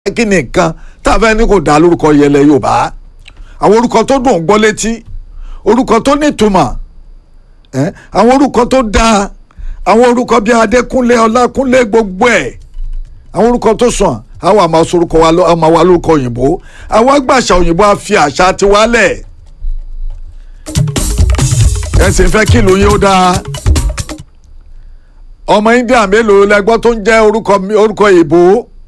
kí ni nǹkan tá a fẹ́ ní kò dá lórúkọ yẹlẹ Yorùbá àwọn orúkọ tó dùn gbọ́ létí orúkọ tó nítumọ̀ ẹ́ àwọn orúkọ tó dáa àwọn orúkọ bíi Adékúnlé Ọlákúnlé gbogbo ẹ̀ àwọn orúkọ tó sàn àwọn àmọ́ sorúkọ wa lọ ọmọ wa lórúkọ òyìnbó àwọn agbàṣà òyìnbó á fi àṣà tiwálẹ̀ ẹ sì fẹ́ kí ìlú yín ó dáa ọmọ India mélòó lẹgbọ́ tó ń jẹ́ orúkọ orúkọ ìbò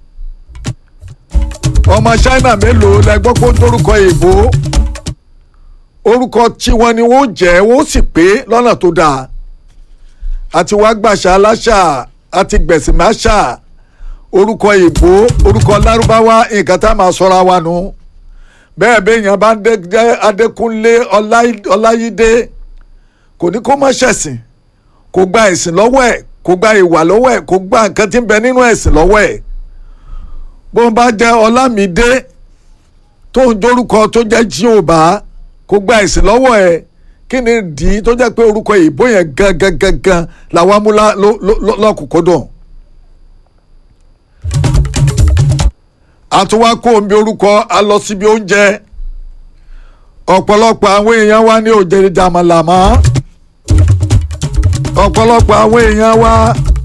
ọmọ China mélòó lẹgbọ́ pé ó ń dórúkọ ìbò orúkọ tí wọn ni wọ́n jẹ́ wọ́n sì pé lọ́nà tó dáa àti wàá gbàṣà aláṣà àti gbẹ̀sìmáṣà orúkọ ìbò orúkọ lárúbáwá nǹkan tá a máa sọra wa nù bẹ́ẹ̀ béèyàn bá ń jẹ́ Adékúnlé Ọláyídé kò ní kó má ṣẹ̀sìn kò gba ẹ̀sìn lọ́wọ́ ẹ̀ kò gba ìwà lọ́wọ́ ẹ̀ kò gba nǹkan tí ń bẹ nínú ẹ̀sìn lọ́wọ́ ẹ̀ bó ń bá jẹ́ Ọlámídé tó ń jórúkọ tó jẹ́ Jíòbá kò gba ẹ̀sìn lọ́wọ́ ẹ̀ kí ni dì í tó jẹ́ pé orúkọ ìbò yẹn gangan gangan làwọn amúlá lọ́kùnkúndùn. àtúwá kó omi orúkọ a lọ síbi oúnjẹ ọ̀pọ̀lọpọ̀ àwọn èèyàn wa ní òjèrè jàmàlà mọ́ ọ̀pọ̀lọpọ̀ àwọn èèyàn wa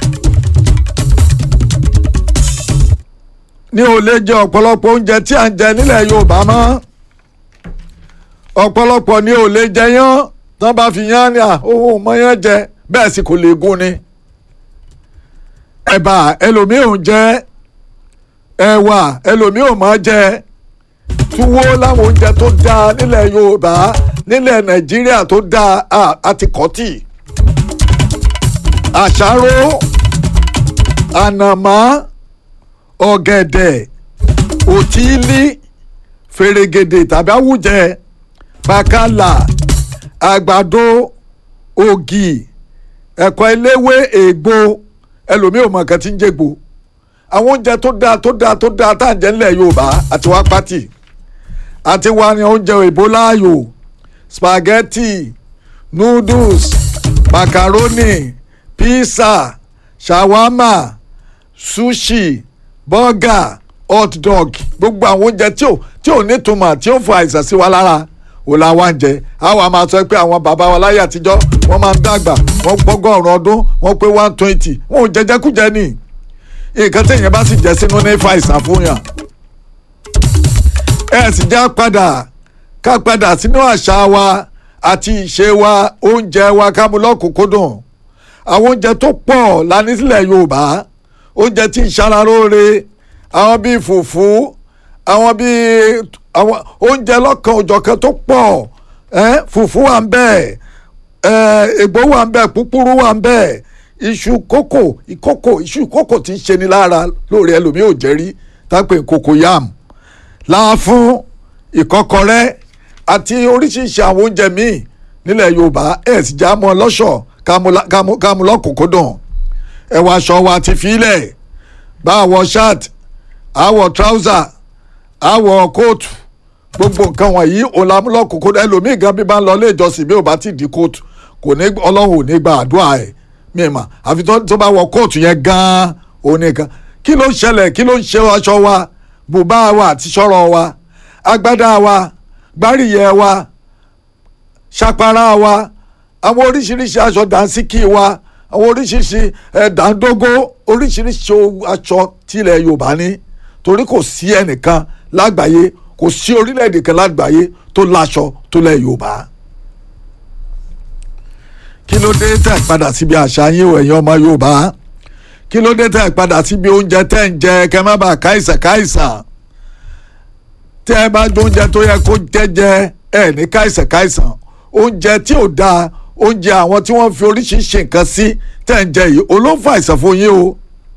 ní ò lè jẹ ọ̀pọ̀lọpọ̀ oúnjẹ tí à ń jẹ nílẹ̀ Yorùbá mọ́ ọ̀pọ̀lọpọ̀ ní ò lè jẹ yán tán bá fi yán ní ohun mọ́ yán jẹ bẹ́ẹ̀ sì kò lè gún ni ẹ̀bà ẹlòmíì ò ń jẹ ẹ̀wà ẹlòmíì ò máa jẹ túwó láwọn oúnjẹ tó dáa nílẹ̀ Yorùbá nílẹ̀ Nàìjíríà tó dáa àti kọ́tì àṣàrò ànàmọ́ ọ̀gẹ̀dẹ̀ òtílí fèrègèdè tàbí àwùjẹ bàkàlà àgbàdo ògì ẹ̀kọ́ eléwé ègbò ẹlòmíì ò mọ̀ nǹkan tí ń jẹ́gbò àwọn oúnjẹ tó dáa tó dáa tó dáa tá à ń jẹ nílẹ̀ Yorùbá àti wá pátì àti wá ní oúnjẹ òyìnbó láàyò spaghetti noodles macaroni pizza shawarma sushi burger hot dog gbogbo àwọn oúnjẹ tí ò tí ò nítumọ̀ tí ó fọ àìsàn sí wa lára ò la wá ń jẹ àwọn a máa sọ pé àwọn bàbá wa láyé àtijọ́ wọ́n máa ń dàgbà wọ́n gbọ́gọ́rùn ọdún wọ́n pé one twenty wọn ò jẹjẹkújẹ ni nǹkan téèyàn bá sì jẹ sínú ní fa àìsàn fún yàn. ẹ sì já padà ká padà sínú àṣà wa àti ìṣe wa oúnjẹ wa ká mú lọ́kùnkúndùn àwọn oúnjẹ tó pọ̀ la ní sílẹ̀ Yorùbá oúnjẹ tí ń ṣara lóore àwọn bíi fùfú àwọn bíi àwọn oúnjẹ lọ́kan òjọ̀kan tó pọ̀ fùfú wà ń bẹ̀ ègbó wà ń bẹ̀ púpúrú wà ń bẹ̀ iṣu kókò ìkókò iṣu kókò tí ń ṣe ni lára lóore ẹlòmíì ò jẹ́ rí tápẹ́ kókò yam láàfún ìkọ́kọrẹ́ àti oríṣiríṣi àwọn oúnjẹ míì nílẹ̀ Yorùbá ẹ̀ sì já mọ́ lọ́ṣọ̀ọ́ kámú lọ́kùnkúndùn ẹ̀wọ̀ aṣọ wa ti filẹ̀ bá àwọ̀ shirt àwọ̀ trouser àwọ̀ kóòtù gbogbo nǹkan wọ̀nyí òlàmúlọ́kùnkúndùn ẹlòmíì gan bí bá ń lọ ilé ìjọsìn bí ò bá ti di kóòtù kò ní ọlọ́run ò ní gba àdúrà ẹ̀ mímọ́ àfi tó bá wọ kóòtù yẹn gan-an òun nìkan kí ló ń ṣẹlẹ̀ kí ló ń ṣe aṣọ wa bùbá wa àti ṣọ́rọ̀ wa agbádá wa gbáríyẹ wa ṣàpárá wa àwọn oríṣiríṣi aṣọ dànsíkì wa àwọn oríṣiríṣi ẹ̀dàndógó oríṣiríṣi aṣọ tilẹ̀ Yorùbá ní torí kò sí ẹnìkan lágbàáyé kò sí orílẹ̀-èdè kan lágbàáyé tó láṣọ tó lẹ̀ Yorùbá. kí ló dé tẹ̀ padà síbi àṣà yín o ẹ̀yin ọmọ Yorùbá kí ló dé tẹ̀ padà síbi oúnjẹ tẹ̀ ń jẹ kẹ́ má bàa káìsàn káìsàn tẹ́ ẹ bá jẹ oúnjẹ tó yẹ kó jẹ́jẹ́ ẹ̀ ní káìsàn káìsàn oúnjẹ tí ò dáa oúnjẹ àwọn tí wọ́n fi oríṣiríṣi nǹkan sí tẹ̀ ń jẹ yìí olóńfà àìsàn fún yín o.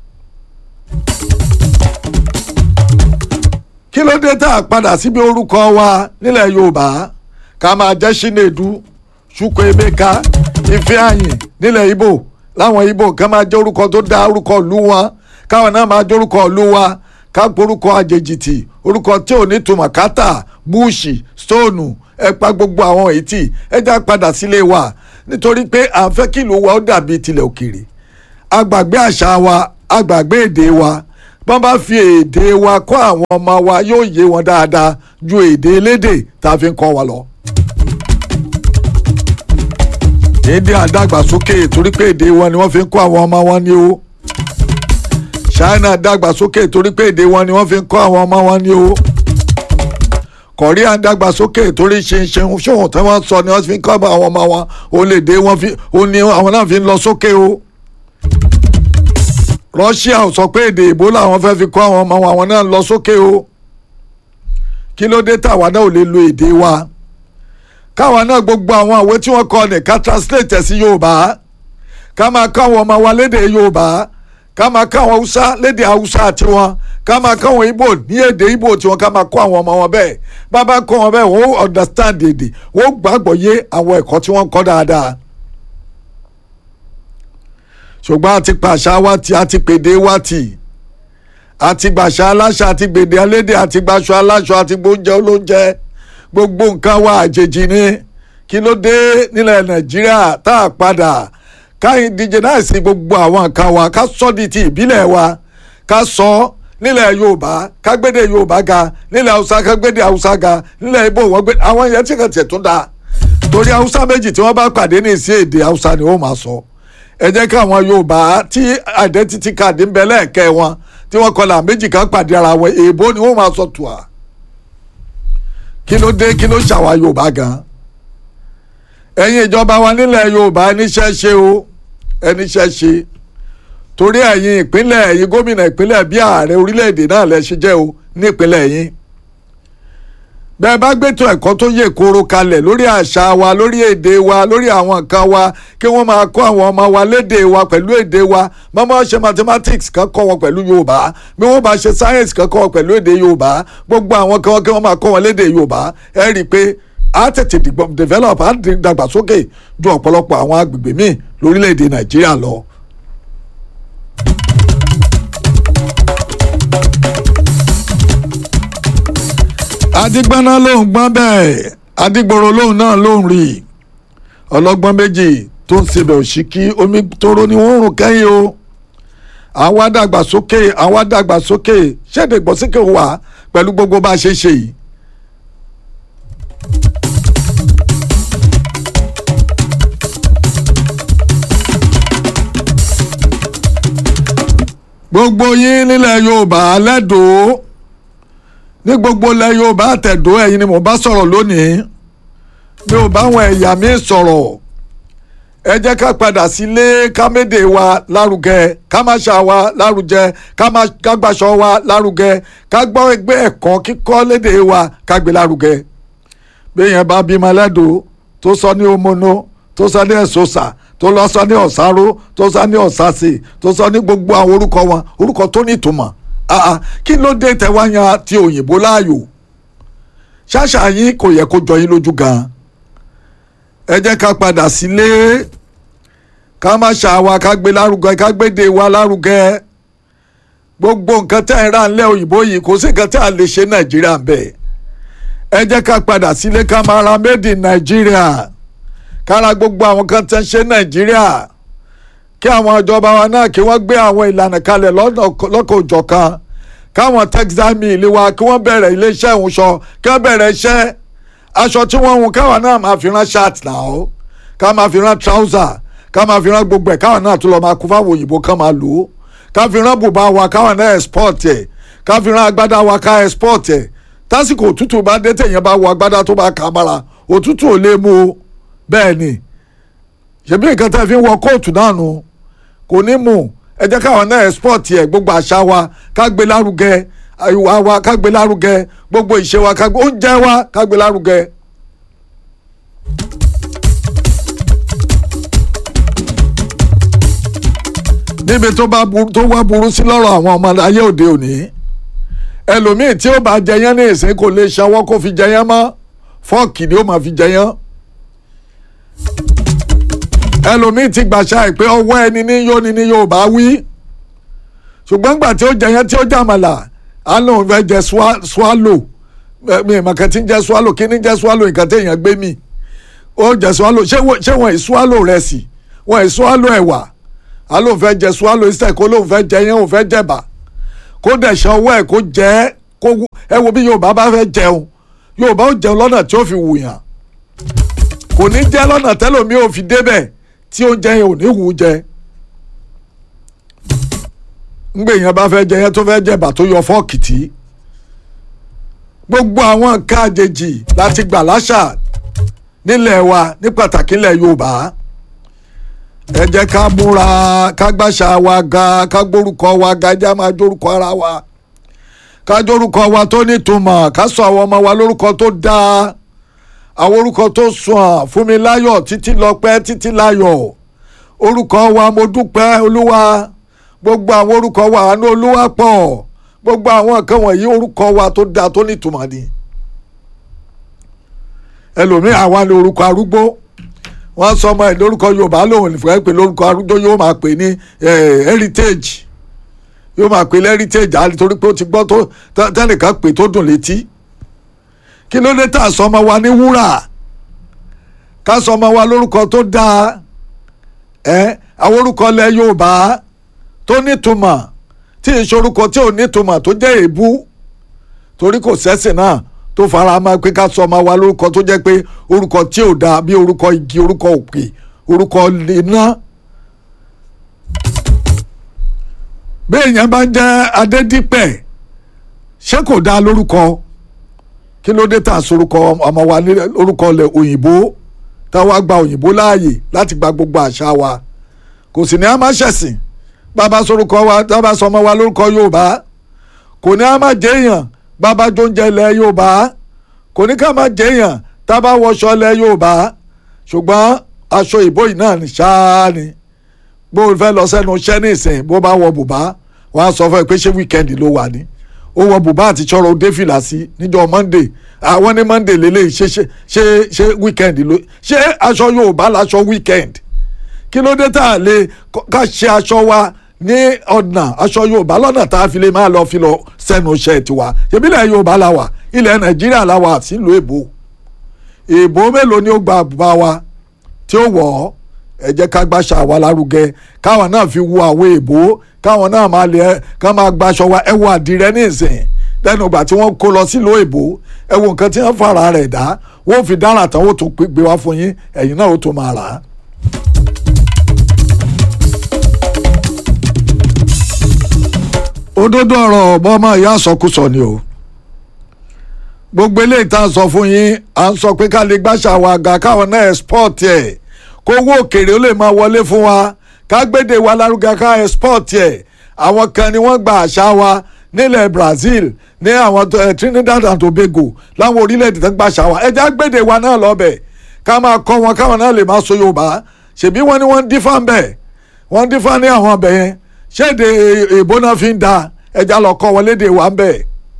kí ló dé tá a padà síbi orúkọ wa nílẹ̀ Yorùbá ká máa jẹ́ Chinedu Chukwuemeka Ifeanyi nílẹ̀ Ìgbò láwọn Ìgbò ká máa jẹ́ orúkọ tó dá orúkọ ìlú wọn káwọn náà máa jẹ́ orúkọ ìlú wa ká porúkọ àjèjìtì orúkọ tí ò ní tùmọ̀ kátà búùṣì stóònù ẹ pa gbogbo àwọn èyí tí ẹ já padà sílé wa nítorí pé à ń fẹ́ kí ìlú wa ó dàbí tilẹ̀ òkèèrè àgbàgbé àṣà wa àgbàgbé èdè wa bọ́n bá fi èdè wa kọ́ àwọn ọmọ wa yóò yé wọn dáadáa ju èdè elédè tá a fi ń kọ́ wa lọ. èdè àdàgbàsókè torí pé èdè wọn ni wọ́n fi ń kọ́ àwọn ọmọ wọn ní o. China dàgbàsókè torí pé èdè wọn ni wọ́n fi ń kọ́ àwọn ọmọ wọn ní o. Korea dàgbàsókè torí ṣinṣin ṣòwò tí wọ́n sọ ni wọ́n fi ń kọ́ àwọn ọmọ wọn òun lè dé wọn fi òun ni àwọn náà fi ń lọ sókè o. Russia ò sọ pé èdè ìbò làwọn fẹ́ fi kọ́ àwọn ọmọ wọn àwọn náà ń lọ sókè o. kí ló dé tàwa náà ò lè lo èdè wa káwa náà gbogbo àwọn àwé tí wọ́n kọ ní ká translate ẹ̀ sí Yorùbá ká máa kọ́ àwọn ọmọ wa lédè Yorùbá ká máa kọ́ àwọn Haúsá lédè Haúsá tiwọn ká máa kọ́ àwọn Ìgbò ní èdè Ìgbò tiwọn ká máa kọ́ àwọn ọmọ wọn bẹ́ẹ̀ bàbá kọ́ wọn bẹ́ẹ̀ wọ́n understand èdè wọ́n gbàgbọ́ yé àwọn ẹ̀kọ́ tí wọ́n kọ́ dáadáa ṣùgbọ́n àti pàṣà wa ti àti pèdè wa ti àti gbàṣà aláṣà àti gbèdè alédè àti gbàṣọ aláṣọ àti gbóúnjẹ olóúnjẹ gbogbo nǹkan wa àjèjì ni kí ló dé nílẹ̀ Nàìjíríà tá a padà ká indigenize gbogbo àwọn nǹkan wa ká sọ di ti ìbílẹ̀ wa ká sọ nílẹ̀ Yorùbá ká gbédè Yorùbá ga nílẹ̀ Haúsá ká gbédè Haúsá ga nílẹ̀ Ìgbò wọ́n gbé àwọn yẹn tí kò tiẹ̀ tún da torí Haúsá méjì tí wọ́n bá pàdé ní ìsí èdè Haúsá ni wọ́n máa sọ ẹ jẹ́ káwọn Yorùbá tí identity card ń bẹ lẹ́ẹ̀kẹ́ wọn tí wọ́n kọlà méjì kan pàdé ara wọn èèbó ni wọ́n máa sọ tùà kí ló dé kí ló ṣàwà Yorùbá gan ẹ̀yin ìjọba wa nílẹ̀ Yorùbá ẹníṣẹ́ ṣe o ẹníṣẹ́ ṣe torí ẹ̀yin ìpínlẹ̀ ẹ̀yin gómìnà ìpínlẹ̀ bí ààrẹ orílẹ̀-èdè náà lẹ ṣe jẹ́ o ní ìpínlẹ̀ yín bẹ́ẹ̀ bá gbẹ́tọ̀ ẹ̀kọ́ tó yè kóró kalẹ̀ lórí àṣà wa lórí èdè wa lórí àwọn nǹkan wa kí wọ́n máa kọ́ àwọn ọmọ wa lédè wa pẹ̀lú èdè wa mọ́mọ́ ṣe mathematics kan kọ́ wọn pẹ̀lú Yorùbá bí wọ́n bá ṣe science kan kọ́ wọn pẹ̀lú èdè Yorùbá gbogbo àwọn kan kí wọ́n máa kọ́ wọn lédè Yorùbá ẹ rí i pé a tètè develop a dàgbàsókè ju ọ̀pọ̀lọpọ̀ àwọn agbègbè míì lórílẹ̀‐èdè Nàìjíríà lọ. adigbana lòun gbọ́n bẹ́ẹ̀ adigboro lòun náà lòun rí ọlọ́gbọ́n méjì tó ń sebẹ̀ òṣìkí omi tóró ni wọ́n ń rùn kẹ́yìn o àwa dàgbàsókè àwa dàgbàsókè ṣẹ́ẹ̀dẹ̀ gbọ́sókè wà pẹ̀lú gbogbo bá a ṣe ṣe yìí. gbogbo yín nílẹ̀ Yorùbá lẹ́dọ̀ọ́ ní gbogbo ilẹ̀ Yorùbá àtẹ̀dọ́ ẹ̀yin ni mo bá sọ̀rọ̀ lónìí mi ò bá wọn ẹ̀yà mi sọ̀rọ̀ ẹ jẹ́ ká padà sílé ká médè wa lárugẹ ká má ṣà wa lárugẹ ká má ká gbàṣọ wa lárugẹ ká gbọ́ ẹgbẹ́ ẹ̀kọ́ kíkọ́ lédè wa ká gbé lárugẹ béèyàn bá bímọ lẹ́dọ̀ọ́ tó sọ ní omono tó sọ ní ẹ̀sọ́sà tó lọ sọ ní ọ̀sáró tó sọ ní ọ̀sásì tó sọ ní gbogbo àwọn orúkọ wọn orúkọ tó ní ìtumọ̀ àà kí ló dé tẹwáyà ti òyìnbó láàyò ṣáṣà yín kò yẹ kó jọ yín lójú gan ẹ jẹ́ ká padà sílé ká má ṣàwà ká gbé lárugẹ ká gbéde wa lárugẹ gbogbo nǹkan tẹ́ ẹ rà ńlẹ̀ òyìnbó yìí kò sí nǹkan tẹ́ a lè ṣe nàìjíríà bẹ́ẹ̀ ẹ jẹ́ ká padà sílé ká máa ra made in nàìjíríà kára gbogbo àwọn kan tẹ́ ń ṣe nàìjíríà kí àwọn ìjọba wa náà kí wọ́n gbé àwọn ìlànà kalẹ̀ lọ́kọ̀ òjọ̀kan káwọn textile mill wa kí wọ́n bẹ̀rẹ̀ iléeṣẹ́ ìhunṣọ kí wọ́n bẹ̀rẹ̀ iṣẹ́ aṣọ tí wọ́n hun káwọn náà máa fi rán shirt náà ká máa fi rán trouser ká máa fi rán gbogbo ẹ̀ káwọn náà tún lọ́ọ́ máa kú fáwọn òyìnbó ká máa lò ó ká fi rán bùbá wa káwọn náà export ẹ̀ ká fi rán agbádá wa ká export ẹ̀ tásìkò òtútù bá dé tẹ̀yìn bá wọ agbádá tó bá kà á mára òtútù ò lè mú o bẹ́ẹ̀ ni ṣebí nǹkan tẹ́ fi ń wọ kóòtù náà nu kò ní mú ẹ jẹ́ káwọn náà export ẹ̀ gbogbo àṣà wa ká gbé lárugẹ ìwà wa ká gbé lárugẹ gbogbo ìṣe wa ká gbé oúnjẹ wa ká gbé lárugẹ. níbi tó bá tó wá burú sí lọ́rọ̀ àwọn ọmọ ayé òde òní ẹlòmíì tí ó bá jẹyán ní ìsìn kò lè ṣọwọ́ kó fi jẹyán mọ́ fọ́ọ̀kì ni ó máa fi jẹyán ẹlòmíì ti gbàṣà ìpè ọwọ́ ẹni ní yóò ní ní Yorùbá wí ṣùgbọ́n gbà tí ó jẹyán tí ó jàmàlà á lóun fẹ́ jẹ swallow mi ìmọ̀kàn tí ń jẹ swallow kí ni jẹ swallow nǹkan tí èèyàn gbé mi ó jẹ swallow ṣé wọ́n ì swallow rẹ̀ sí wọ́n ì swallow ẹ̀wà á lóun fẹ́ jẹ swallow instead kó lóun fẹ́ jẹ yẹn òun fẹ́ jẹ̀bà kó dẹ̀ ṣan ọwọ́ ẹ̀ kó jẹ́ kó ẹ wo bí yorùbá bá fẹ́ jẹun yorùbá ó jẹun lọ́nà tí ó fi wùyàn kò ní jẹ́ lọ́nà tẹ́lòmí ò fi débẹ̀ tí oúnjẹ yẹn ò ní wù ú jẹ ńgbè yẹn bá fẹ́ jẹ yẹn tó fẹ́ jẹ bà tó yọ fọ́ọ̀kì tí gbogbo àwọn nǹkan àjèjì láti gbà láṣà nílẹ̀ wa ní pàtàkì ilẹ̀ yorùbá ẹ jẹ́ ká múra ká gbàṣà wa ga ká gbórúkọ wa ga ẹ jẹ́ máa jórúkọ ara wa ká jórúkọ wa tó nítumọ̀ ká sọ àwọn ọmọ wa lórúkọ tó dáa àwọn orúkọ tó sùn Fúnmiláyọ̀ Títílọpẹ́ Títílayọ̀ orúkọ wa mo dúpẹ́ olúwa gbogbo àwọn orúkọ wa àánú olúwa pọ̀ gbogbo àwọn nǹkan wọ̀nyí orúkọ wa tó dáa tó nítumọ̀ ni ẹlòmíì àwa ni orúkọ arúgbó wọ́n sọ ọmọ ẹ̀ lórúkọ yorùbá lòun fẹ́ pé lórúkọ arúgbó yóò máa pè ní heritage yóò máa pè ní heritage àti torí pé ó ti gbọ́ tó tẹ́nìkan pè tó dùn létí kí ló dé tà sọmọ wa ní wúrà ká sọmọ wa lórúkọ tó dáa ẹ àwọn orúkọ ilẹ̀ yorùbá tó nítumọ̀ tí ìṣorúkọ tí ò nítumọ̀ tó jẹ́ èébú torí kò sẹ́sìn náà tó fara mọ́ pé ká sọ ọmọ wa lórúkọ tó jẹ́ pé orúkọ tí ò dáa bí orúkọ igi orúkọ òkè orúkọ iná. bí èèyàn bá ń jẹ́ adédípẹ̀ ṣé kò dáa lórúkọ kí ló dé tà sorúkọ ọmọ wa ní orúkọ ilẹ̀ òyìnbó táwa gba òyìnbó láàyè láti gba gbogbo àṣà wa kò sì ní a máa ṣẹ̀sìn bàbá sorúkọ wa bàbá sọmọ wa lórúkọ yorùbá kò ní a máa jẹ́yàn bàbá jóúnjẹ ilẹ̀ yorùbá kò ní ká máa jẹ́yàn tábà wọṣọ ilẹ̀ yorùbá ṣùgbọ́n aṣọ ìbò yìí náà ní ṣáá ni bó o fẹ́ lọ sẹ́nu iṣẹ́ ní ìsìn bó bá wọ bùbá wọ́n á sọ fún ẹ pé ṣé wíkẹ́ndì ló wà ní ó wọ bùbá àti ṣọ́rọ̀ ó dé fìlà sí níjọ́ monday àwọn ní monday lélẹ̀ ṣe ṣe ṣe ṣe wíkẹ́ndì ló ṣé aṣọ yorùbá láṣọ wíkẹ́ndì kí ló dé tá a lè ká ṣe aṣọ wa ní ọ̀nà aṣọ yorùbá lọ́nà tá a fi lè máa lọ fi lọ sẹ́nu iṣẹ́ tiwa ṣebí ilẹ̀ yorùbá la wà ilẹ̀ nàìjíríà la wà sílùú èbó èbó mélòó ni ó gba àbúbá wa tí ó wọ̀ ọ́ ẹ jẹ́ ká gbàṣà wa lárugẹ káwọn náà fi wo àwọn èbó káwọn náà máa lè ká máa gbaṣọ wa ẹ wo àdìrẹ ní ìsìn lẹ́nu ìgbà tí wọ́n kó lọ sílùú èbó ẹ wo nǹkan tí wọ́n fara rẹ̀ dá wọ́n fi dára tán ó tún gbé wá fún yín ẹ̀yin náà ó tún máa rà á. òdodo ọ̀rọ̀ ọmọ ìyá àsọkúsọ ni o gbogbo eléyìí tá a sọ fún yín à ń sọ pé ká lè gbàṣà wa ga káwọn náà export ẹ̀ kó owó òkèèrè ó lè máa wọlé fún wa ká gbédè wa lárugẹ ká export ẹ̀ àwọn kan ni wọ́n gba àṣà wa nílẹ̀ Brazil ní àwọn Trinidad and Tobago láwọn orílẹ̀-èdè tó ń gbàṣà wa ẹja gbédè wa náà lọ́bẹ̀ ká máa kọ́ wọn káwọn náà lè máa sọ Yorùbá ṣèbí wọ́n ní wọ́n ń dífá ń bẹ̀ wọ́n ń dífá ní àwọn ọbẹ̀ yẹn ṣéde èbó náà fi ń da ẹja lọ kọ́ wọn lédè wa ń bẹ̀.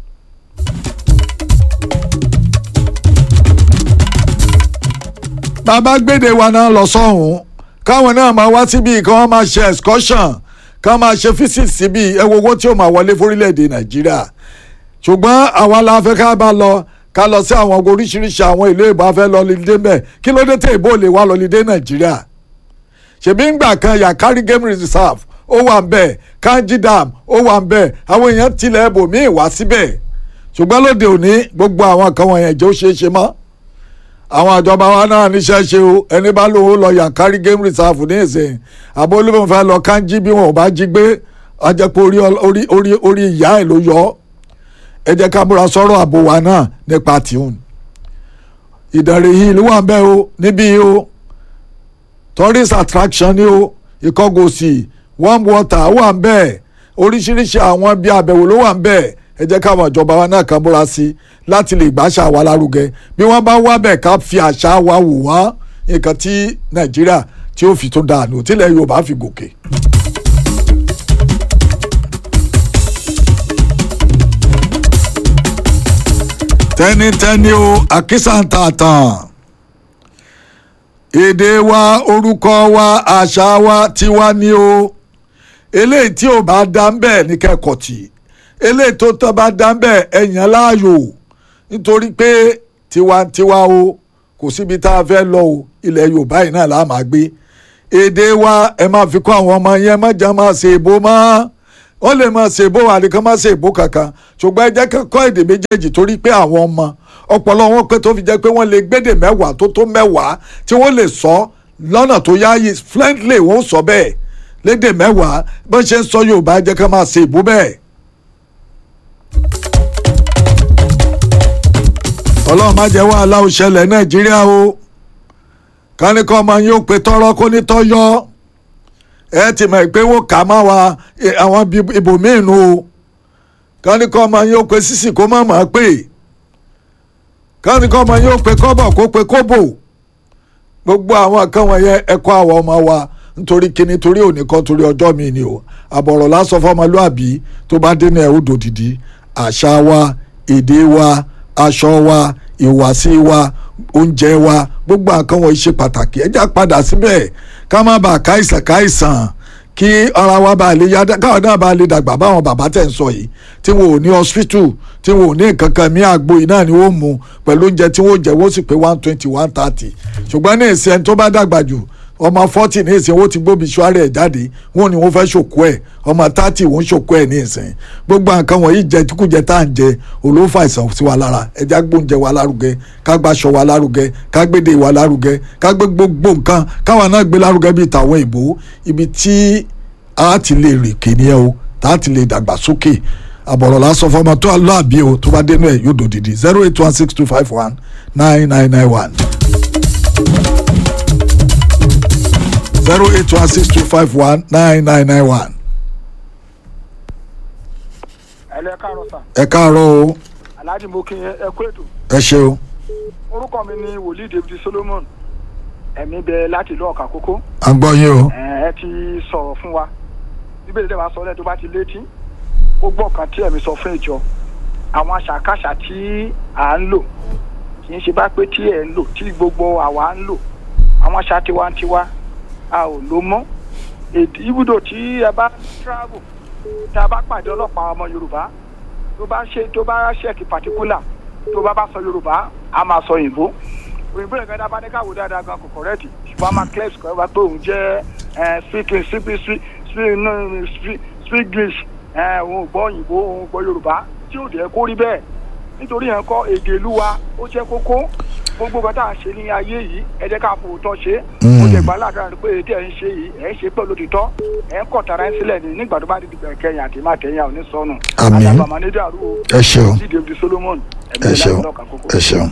bàbá gbédè wa náà lọ sọ́hùn káwọn náà máa wá síbi kí wọ́n máa ṣe excursion kí wọ́n máa ṣe visit síbi ẹ wo owó tí ó máa wọlé fórílẹ̀-èdè nàìjíríà ṣùgbọ́n àwa la fẹ́ ká bá lọ ká lọ sí àwọn oríṣiríṣi àwọn ìlú èbó afẹ́ lọ lídé mbẹ́ kí ló dé tẹ̀ ìbò lè wá lọ lídé nàìjíríà ṣèbí ńgbà kan Yakari game reserve ó wà ń bẹ̀ Kanji dam ó wà ń bẹ̀ àwọn èèyàn tilẹ̀ ẹbòmíì wá síbẹ̀ ṣùgbọ́n lóde òní gbogbo àwọn kan wọ̀nyẹn jẹ́ ó ṣeé ṣe mọ́ àwọn àjọba wa náà níṣẹ́ ṣe o ẹni bá lówó lọ Yankari game reserve ní ìsìn àbó olóògùn fẹ́ lọ Kanji bí wọn ò bá jí gbé ajẹ́pọ̀ orí orí orí orí ìyá ẹ̀ ló yọ ẹ jẹ́ ká múra sọ́rọ̀ àbò wa náà nípa tìhun Ìdànrè yìí ló wà ń bẹ̀ o níbí o tourist attraction ni o Ìkọgòsì warm water wà ń bẹ̀ oríṣiríṣi àwọn bí àbẹ̀wò ló wà ń bẹ̀ ẹ jẹ́ káwọn ìjọba wa náà kan múra sí láti lè gbàṣà wa lárugẹ bí wọ́n bá wá bẹ̀ ká fi àṣà wa wò wọ́n nǹkan tí nàìjíríà tí ó fi tó dànù tílẹ̀ yorùbá fi gòkè. tẹ́nitẹ́ni o àkísà ń ta tán èdè wa orúkọ wa àṣà wa tiwa ni o eléyìí tí ò bá dá ń bẹ̀ ní kẹ́kọ̀ọ́ tì í eléyìí tó tọ́ bá dá bẹ́ẹ̀ ẹ̀yàn láàyò nítorí pé tiwantiwa o kò síbi tá a fẹ́ lọ o ilẹ̀ yorùbá yìí náà láà máa gbé èdè wa ẹ máa fi kọ́ àwọn ọmọ yẹn má já máa ṣe èbó mọ́ wọ́n lè máa ṣe èbó àdìkan máa ṣe èbó kankan ṣùgbọ́n ẹ jẹ́ kí kọ́ èdè méjèèjì torí pé àwọn ọmọ ọpọlọ wọn pé tó fi jẹ́ pé wọ́n lè gbédè mẹ́wàá tó tó mẹ́wàá tí wọ́n lè sọ lọ́nà tó yáyí fluently wọ́n sọ bẹ́ẹ̀ lédè mẹ́wàá bó ṣe ń sọ Yorùbá ẹ jẹ́ ká máa ṣe èbó bẹ́ẹ̀. ọlọ́run má jẹ́ wàhálà ó ṣẹlẹ̀ Nàìjíríà o kánikọ́ ọmọ yín ó pe tọrọ kó ní tọ́yọ́ ẹ ti mọ̀ pé wọ́n kà má wa àwọn ibòmíì nu o kánikọ́ ọmọ yín ó pe sísì kó má má pè kánikọ́ ọmọ yín ó pe kọ́bọ̀ kó pe kóbò gbogbo àwọn kan wọ̀nyẹn ẹ̀kọ́ àwọn ọmọ wa nítorí kíni torí òní kan torí ọjọ́ mi ni o àbọ̀rọ̀ lásán fọmọlúàbí tó bá dé ní ẹ̀ ó dòdìdí àṣà wa èdè wa aṣọ wa ìwàsí wa oúnjẹ wa gbogbo nǹkan wọ̀nyí ṣe pàtàkì ẹ já padà síbẹ̀ ká má bàa káìsàn káìsàn kí ara wa bá lè yá káwọn náà bá lè dàgbà báwọn bàbá tẹ̀ ń sọ yìí tí wọn ò ní hospital tí wọn ò ní nǹkan kan mí àgbo yìí náà ni wọ́n mú pẹ̀lú oúnjẹ tí wọ́n jẹ wọ́n sì pé one twenty one thirty ṣùgbọ́n ní ìsìn ẹni tó bá dàgbà jù ọmọ forty ní ìsìn wọ́n ti gbóbi ṣúárì ẹ̀ jáde wọ́n ní wọ́n fẹ́ ṣòkó ẹ̀ ọmọ thirty wọ́n ṣòkó ẹ̀ ní ìsìn gbogbo nǹkan wọ̀nyí jẹ kíkújẹ tá à ń jẹ olófà àìsàn sí wa lára ẹja gbóúnjẹ wa lárugẹ ká gbàṣọ wa lárugẹ ká gbédè wa lárugẹ ká gbé gbogbo nǹkan káwa náà gbé lárugẹ bíi tàwọn ìbò ibi tí a ti lè rìn kìnìyàn o tá a ti lè dàgbà sókè àbọ̀rọ̀ lásán fọmọ tó aláàbí o tó bá dénú ẹ̀ yóò dòdìdì zero eight one six two five one nine nine nine one. zero eight one six two five one nine nine nine one. ẹlẹ káàárọ̀ sà ẹ káàárọ̀ o alhaji mo kí ẹ kú ètò ẹ ṣe o orúkọ mi ni wòlíì david solomon ẹ̀mí bẹ láti ìlú ọ̀kà kókó à ń gbọ́ yín o ẹ ẹ ti sọ̀rọ̀ fún wa bíbélì dẹ̀ máa sọ lẹ́yìn tó bá ti létí ó gbọ́ kan tí ẹ̀mí sọ fún ìjọ àwọn àṣàkáṣà tí à ń lò kì í ṣe bá pé tí ẹ̀ ń lò tí gbogbo àwa ń lò àwọn àṣà tiwantiwa a ò lò mọ́ èdè ibùdó tí ẹ bá travel tí a bá pàdé ọlọ́pàá ọmọ yorùbá tó bá ṣe tó bá ṣẹ́ẹ̀kì pàtíkúlà tó bá bá sọ yorùbá a máa sọ òyìnbó òyìnbó yẹn gẹ́gẹ́ bá ní káwọ́ dáadáa gan kò kọ̀rẹ́ẹ̀tì ṣùgbọ́n a máa clear square wa pé òun jẹ́ speaking speak speak speak speak english òun ò gbọ́ òyìnbó òun gbọ́ yorùbá tí ò dẹ̀ kó rí bẹ́ẹ̀ nítorí yẹn kọ́ èdè ìlú wa ó jẹ́ kókó gbogbo nǹkan tá à ń ṣe ní ayé yìí ẹ jẹ́ ká fòótọ́ ṣe ó jẹ́ gbà ládàá pé èdè ẹ̀ ń ṣe yìí ẹ̀ ń ṣe pẹ̀lú òtítọ́ ẹ̀ ń kọ̀ tara ẹ̀ sílẹ̀ ní nígbà tó bá di dìgbà kẹyìn àti má kẹyìn àwọn onísọnù Àmín. àdàbàmọ́ ní dàrú o ẹ ṣeun sí david solomon ẹ̀mí ẹ ìlànà ṣeun ọlọ́kà kókó. ẹ ṣeun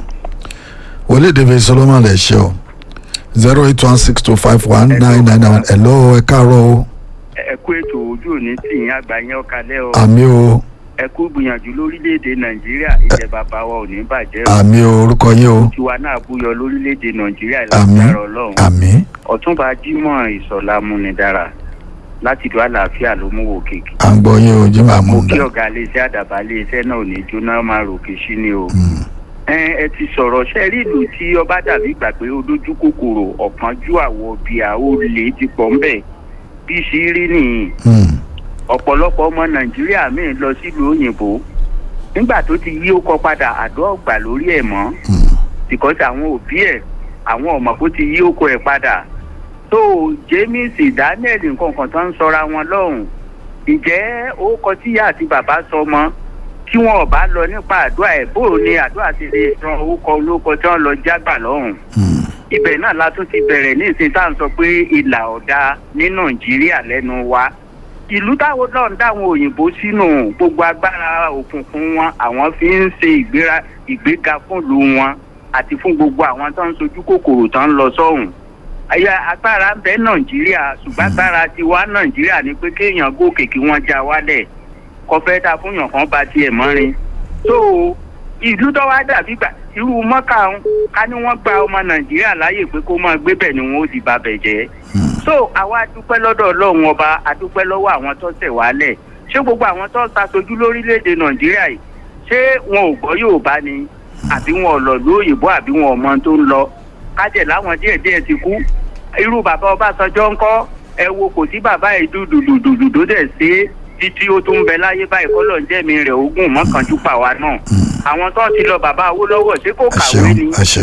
wòlíì david solomon ẹ ṣe o zero eight one six two five one nine nine nine one hello ẹ káàárọ̀ o ẹ kú ètò ojú òní tì yín àgbà yẹn ọ̀kalẹ́ o àmì o ẹ kú gbìyànjú lórílẹ̀‐èdè nàìjíríà ilẹ̀ bàbá wa ò ní bàjẹ́ o àmì o orúkọ yín o tiwa náà búyọ lórílẹ̀‐èdè nàìjíríà àmì ìlànà ọlọ́run àmì ọ̀túnba jimoh ìsọ̀lá múnidàrà láti dùn àlàáfíà ló mú wò kéèké à ń gbọ́ yín o jimá mo mú kí un ọ̀gá iléeṣẹ́ àdàbà iléeṣẹ́ náà ò ní jóná máa ròkè sí ni o ẹ ẹ ti sọ̀rọ̀ ṣe rí ìlú tí ọba dàbí gbà pé ó dójú kòkòrò ọ̀kánjú àwọ̀ bíà ó lè ti pọ̀ ńbẹ̀ bí sí rí nìyí ọ̀pọ̀lọpọ̀ ọmọ nàìjíríà míì lọ sílùú òyìnbó nígbà tó ti yí ó kọ padà àdó ọgbà lórí ẹ̀ mọ́ because àwọn òbí ẹ̀ àwọn ọmọ kó ti yí ó kọ ẹ̀ padà tó james daniel nǹkan kan tó ń sọra wọn lọ́hùn ǹjẹ́ ó kọ tíyá àti bàbá sọ mọ́ tí wọn ò bá lọ nípa àdúrà ẹ̀ bó o ní àdúrà ti lè ran orúkọ olóko tí wọ́n lọ jágbà lọ́hùn ibẹ̀ náà la tún ti bẹ̀rẹ̀ ní ìsìn tá à ń sọ pé ìlà ọ̀dà ní nàìjíríà lẹ́nu wa ìlú táwọn náà ń dáwọn òyìnbó sínú gbogbo agbára òkùnkùn wọn àwọn fi ń ṣe ìgbéra ìgbéga fúnlùú wọn àti fún gbogbo àwọn tó ń sojú kòkòrò tó ń lọ sọ́hùn àyà agbára ń bẹ nàìjíríà ṣùgbọ́n agbára tiwa nàìjíríà ni pé kéèyàn gòkè kí wọ́n já wálẹ̀ kọfẹ́ ta fún yàn kan ba tiẹ̀ mọ́rin tó ìlú tó wá dàbí gbà irú mọ́kà ń ká ní wọ́n gba ọmọ nàìjíríà láàyè pé kó máa gbé bẹ̀ ni wọ́n ó sì ba bẹ̀ jẹ́ so àwa adúpẹ́ lọ́dọ̀ ọlọ́run ọba adúpẹ́ lọ́wọ́ àwọn tó tẹ̀ wálẹ̀ ṣé gbogbo àwọn tó ṣàṣojú lórílẹ̀‐èdè nàìjíríà yìí ṣé wọn ò gbọ́ yorùbá ni àbí wọn ò lọ lóyìnbó àbí wọn ò mọ tó ń lọ kájẹ̀ láwọn díẹ̀ díẹ̀ ti kú irú bàbá ọbásanjọ́ ńkọ́ ẹ wo kò sí bàbá yìí dúdùdùdùdù tó dẹ̀ ṣe títí ó tún bẹ láyé báyìí kọ́lọ̀ ń jẹ́mi rẹ̀ ogún mọ́kànjú pàwa náà àwọn tó ti lọ bàbá awólọ́wọ̀ ṣé kò ẹ kàwé ṣeun ni ẹ ṣeun ẹ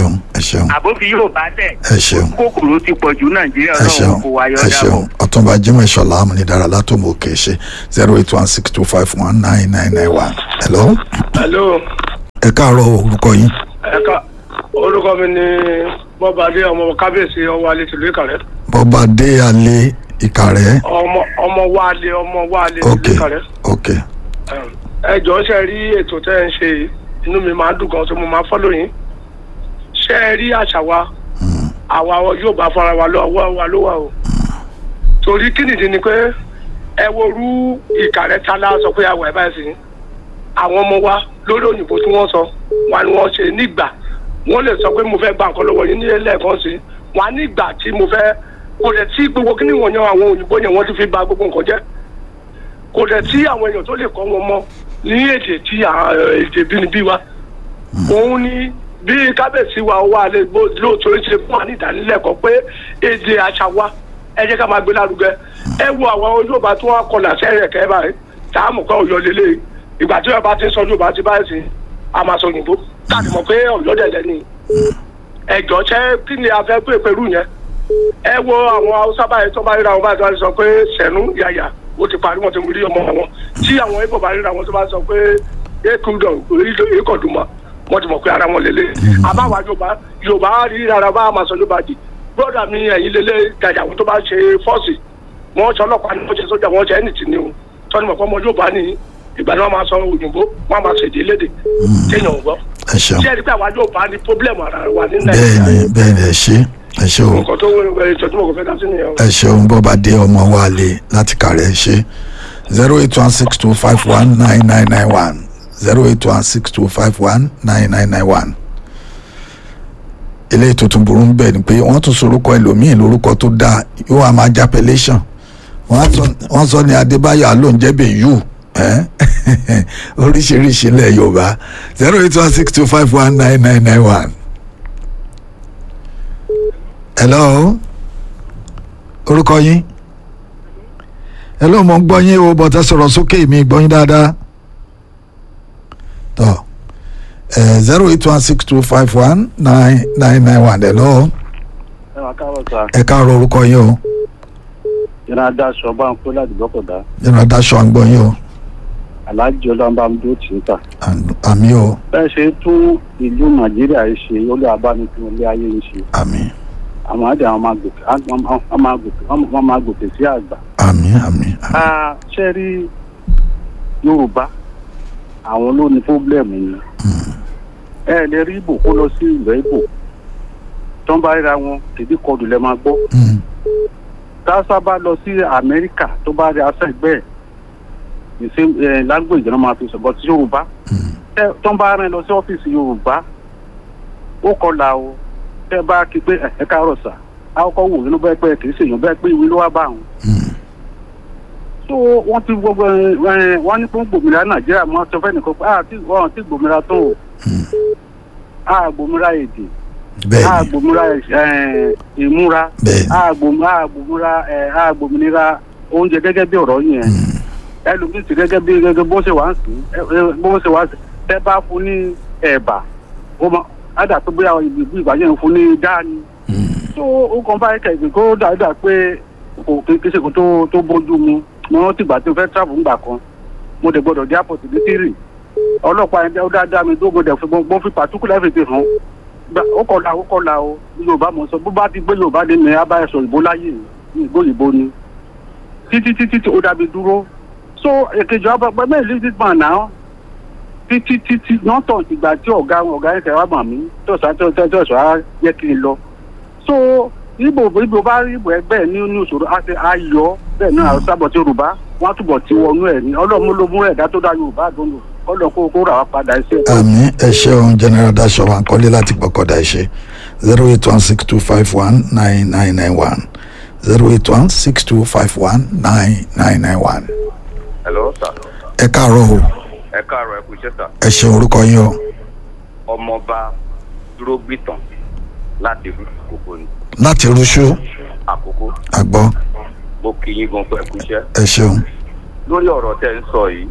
ṣeun àbófi yóò bá tẹ̀ ẹ ṣeun kòkòrò ti pọ̀ jù nàìjíríà ẹ ṣeun ọlọ́run kò wáyọ ẹ dábọ̀. ṣeun ọ̀túnba jimoh ìṣọ̀lá amúnidára látòmù òkè ṣe zero eight one six two five one nine nine nine one. hello hello ẹ káàárọ̀ orúkọ yín ẹ̀ka orúkọ mi ni bọ́badé ọmọ kábíyèsí ọwọ́ alẹ́ tìlú ìkàrẹ́ bọ́ba dé alẹ́ ìkàrẹ́ ọmọ ọmọ wálé ọmọ wálé ok tìlú ìkàrẹ́ ok ẹ jọ̀ọ́ ṣe rí ètò tẹ́ ẹ ń ṣe yìí, inú mi máa ń dùn gan tó mo máa fọ́lọ́ yín ṣé ẹ rí àṣà wa àwa yóò bá fara wa lọ́wọ́ wa ló wà o torí kí nìdí ni pé ẹ wo rú ìkàrẹ́ ta la sọ pé àwọ̀ ẹ̀ báyìí sí àwọn ọmọ wa lórí òyìnbó tí wọ́n sọ wọn ni wọ́n ṣe nígbà wọ́n lè sọ pé mo fẹ́ gba nǹkan lọ́wọ́ yín ní ẹlẹ́ẹ̀kan sí wọn á nígbà tí mo fẹ́ kò dẹ̀ tí gbogbo kí ni wọ́n yan àwọn òyìnbó yẹn wọ́n ti fi ba gbogbo nǹkan jẹ́ kò dẹ̀ tí àwọn èèyàn tó lè kọ́ wọn mọ́ ní èdè tí à- èdè bínibí wa òun ni bí kábíyèsí wa wà lè gbó lóòótọ́ ń ṣe fún wa ní ìdánilẹ́kọ̀ọ́ pé èdè àṣà wa ẹ jẹ́ ká máa gbé lárugẹ ẹ wo àwọn Yorùbá tí wọ́n kọlà sẹ́yìn kẹ́ báyìí tá a mọ̀ pé Ọ̀yọ́ lélẹ̀ ìgbà tí Yorùbá ti ń sọ Yorùbá ti báyìí sí a máa sọ òyìnbó káàdì mọ̀ pé Ọ̀yọ́ dẹ̀dẹ̀ ni ẹ̀jọ̀ ṣẹ́ kí ni a fẹ́ pè pẹ̀lú yẹn ẹ wo àwọn Haúsá báyìí tó bá ríra wọn báyìí tó bá sọ pé sẹ̀nú yàyà ó ti parí wọn ti rí ọmọ wọn tí àwọn Ìgbò bá ríra wọn tó bá sọ pé ekudọ ekọdùmọ wọn ti mọ̀ pé ara wọn lélẹ̀ àbáwá Yorùbá Yorùbá rí ara bá a máa sọ Yorùbá di broda mi ẹ̀yin lélẹ̀ gàjà wọn tó bá ṣe fọ́ọ̀sì wọn ṣe ọlọ́pàá ni wọ́n ṣe sójà wọn ṣe ẹnìtì ni o tọ́ni mọ̀ pé ọmọ Yorùbá ni ìgbà ni wọ́n máa sọ òyìnbó wọ́n máa ṣèdè lédè téèyàn ò gbọ́ ẹ ṣeun ṣé ẹni pé àwa Yorùbá ni pọ́blẹ́mù ara wa ní bẹ́ẹ̀ Nàìjíríà ni bẹ́ẹ̀ ni ẹ ṣe ẹ ṣe o nǹkan tó wọ́n ètò tí mo kò fẹ́ dá sí nìyẹn o. ẹ ṣeun bọ́ba dé ọmọ wa lè láti kàrẹ́ ṣe zero eight one six two five one nine nine nine one zero eight one six two five one nine nine nine one eléyìí tuntun burú ń bẹ̀ ni pé wọ́n tún sorúkọ ẹlòmíì lórúkọ tó dáa yóò wá máa jápẹ́lẹ́sàn wọ́n sọ ní adébáyọ̀ alóúnjẹ́bẹ̀ yù oríṣiríṣi ilẹ̀ yorùbá zero eight one six two five one nine nine nine one. hello orúkọ yín hello mo ń gbọ́ yín o bọ́tà sọ̀rọ̀ sókè mi gbọ́ yín dáadáa tọ́ zero eight one six two five one nine nine nine one hello ẹ máa káàárọ̀ sá ẹ káàárọ̀ orúkọ yín o yẹn á daṣọ bá ń kó láti gbọ́kọ̀dá yẹn adáṣọ à ń gbọ́ yín o aláàjì ọlọ́mbàmúdó tì í tà. àmì o bẹ́ẹ̀ ṣe tún ìlú nàìjíríà yìí ṣe ó lé abánitún ilé ayé ń ṣe àmì àwọn àdé àwọn máa gòkè wọ́n máa gòkè wọ́n máa gòkè sí àgbà. àmì àmì àmì a ṣe rí yorùbá àwọn ló ní fúblẹ̀mù yìí ẹ lè rí ibò kó lọ sí ilẹ̀ ibò tó ń bá ríra wọn tèbí kọlù lẹ máa gbọ́ Mm, tásá bá lọ sí amẹ́ríkà tó bá rí aṣọ ẹgbẹ́ ẹ̀ the same eh, language náà máa fi sọ but yorùbá mm, tẹ tó ń bá rìn lọ sí ọ́fíìsì yorùbá ó kọlà o tẹ bá kí pé ẹ káàárọ̀ sà á kọ́kọ́ wò nínú bẹ́ẹ̀ pé kì í ṣèyàn bẹ́ẹ̀ pé ìwé ló wá bá àwọn. mm. so wọ́n ti gbogbo ẹ wọ́n ní fún gbòmìnira nàìjíríà mọ́ sọ fẹ́ nìkan pé àti wọ́n ti gbòmìnira tó o a gbòmìnira èdè a bẹ́ẹ̀ni gbòmìnira ẹ, ìmúra bẹ́ẹ̀ni a gbòmìnira a gbòmìnira ẹ, a gbòmìnira oúnjẹ gẹ́gẹ́ bí ọ̀rọ̀ yẹn ẹlòmíì sì gẹ́gẹ́ bí gẹ́gẹ́ bó ṣe wá ń sìn ẹ, ẹ, bó ṣe wá ń sìn tẹ́ bá fún ní ẹ̀bà ó mọ ádà tó bóyá ìgbìgbì ìgbà yẹn ń fún ní dání tó ó kàn bá ẹ̀ka ìgbìn kó dáadáa pé kò kékeré ṣe kó tó tó bójú mu mo rántí ìgbà tó fẹ́ travel ńgbà kan mo dẹ̀ gbọ́dọ̀ dé airport ní tírì ọlọ́pàá yẹn ó dáadáa mi tó mo dẹ̀ fi mo fi particular fi hàn Gba- ó kọlà ó kọlà o yorùbá mo sọ bó bá ti gbé yorùbá dé mi abáyé sọ ìbò láyé ní ìgbó ìbò ni títí títí tí ó dàbí dúró so èkejì ọba pẹ mẹ́rin leave this man now títí títí náà tàn ìgbà tí ọ̀gá ọ̀gá yẹn tẹ̀wá mà mí tọ̀sán tọ̀sán á yẹ kí n lọ so ibo ibo bá rí ibo ẹgbẹ́ ẹ̀ ní ní òṣòro á ti ayọ̀ bẹ́ẹ̀ náà sábọ̀ tí yorùbá wọ́n á túbọ̀ tí wọnú ẹ̀ ní ọlọ́mú ló mú ẹ̀dá tó dá yorùbá àdóńdó ọlọ́run kó kó rà wá padà ẹsẹ̀. àmì ẹ ṣeun general daṣọ wa nkọ́lé láti gbọ́kọ̀dá ẹ ṣe zero eight one six two five one nine nine nine one zero eight one six two five one nine nine nine one. hello sir ẹ káàárọ̀ o ẹ káàárọ̀ ẹ kú iṣẹ́ sir ẹ ṣeun orúkọ yín o ọmọọba dúró gbìtàn láti rí àkókò ni láti rúṣú àkókò àgbọ́ mo kí yín gan pé ẹ kú iṣẹ́ ẹ ṣeun lórí ọ̀rọ̀ tẹ́ ń sọ yìí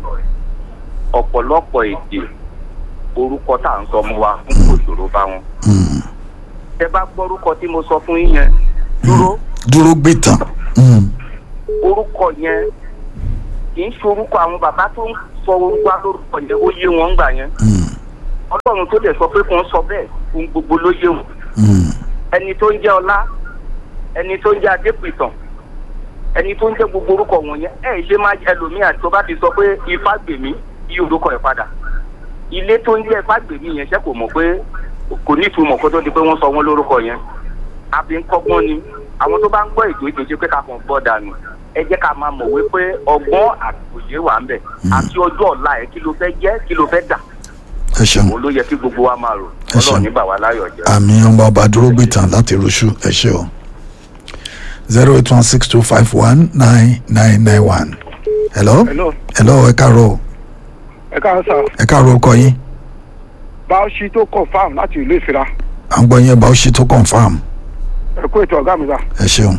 ọ̀pọ̀lọpọ̀ èdè orúkọ tá à ń sọ mú wa fún òṣòro bá wọn Mm, tẹ bá gbọ́rúkọ tí mo sọ fún yín yẹn dúró dúró gbé tán Mm, orúkọ yẹn kì í ṣe orúkọ àwọn bàbá tó ń sọ orúkọ lórúkọ yẹn ó yé wọn gbà yẹn mm, ọlọ́run tó dẹ̀ sọ pé kò ń sọ bẹ́ẹ̀ ohun gbogbo ló yé wọn mm. ẹni tó ń jẹ́ ọlá ẹni tó ń jẹ́ adépìtàn ẹni tó ń jẹ́ gbogbo orúkọ wọ̀nyẹn ẹ̀ ṣe máa ẹlòmíà tó bá ti sọ pé ifá gbèmí yí orúkọ ẹ̀ padà ilé tó ń jẹ́ ifá gbèmí yẹn ṣẹ́ kò mọ̀ pé kò ní ìtumọ̀ kó tó di pé wọ́n sọ wọ́n lórúkọ yẹn àbí ń kọ́gbọ́n ni àwọn tó bá ń gbọ́ ètò ètò ìṣe pé ká kàn gbọ́ dànù ẹ jẹ́ ká máa mọ̀ wípé ọgbọ́n àtòyé wà ń bẹ̀ àti ọjọ́ ọ̀la ẹ̀ kí ló fẹ́ jẹ́ kí ló fẹ́ dà ẹ ṣeun òun ló yẹ kí gbogbo wa máa rò Ẹ ṣeun. ọlọ́run ní bà wá láyọ̀ jẹ́. àmì ọmọ ọba dúró gbé tán láti rúṣù ẹ ṣe o zero eight one six two five one nine nine nine one hello hello hello ẹ káàárọ̀ o. ẹ káàárọ̀ sà ẹ káàárọ̀ orúkọ yín báwọ̀ṣì tó confam láti ìlú ìfira à ń gbọ́ yín bá ó ṣe tó confam ẹ kó ètò ọ̀gá mi sà ẹ ṣeun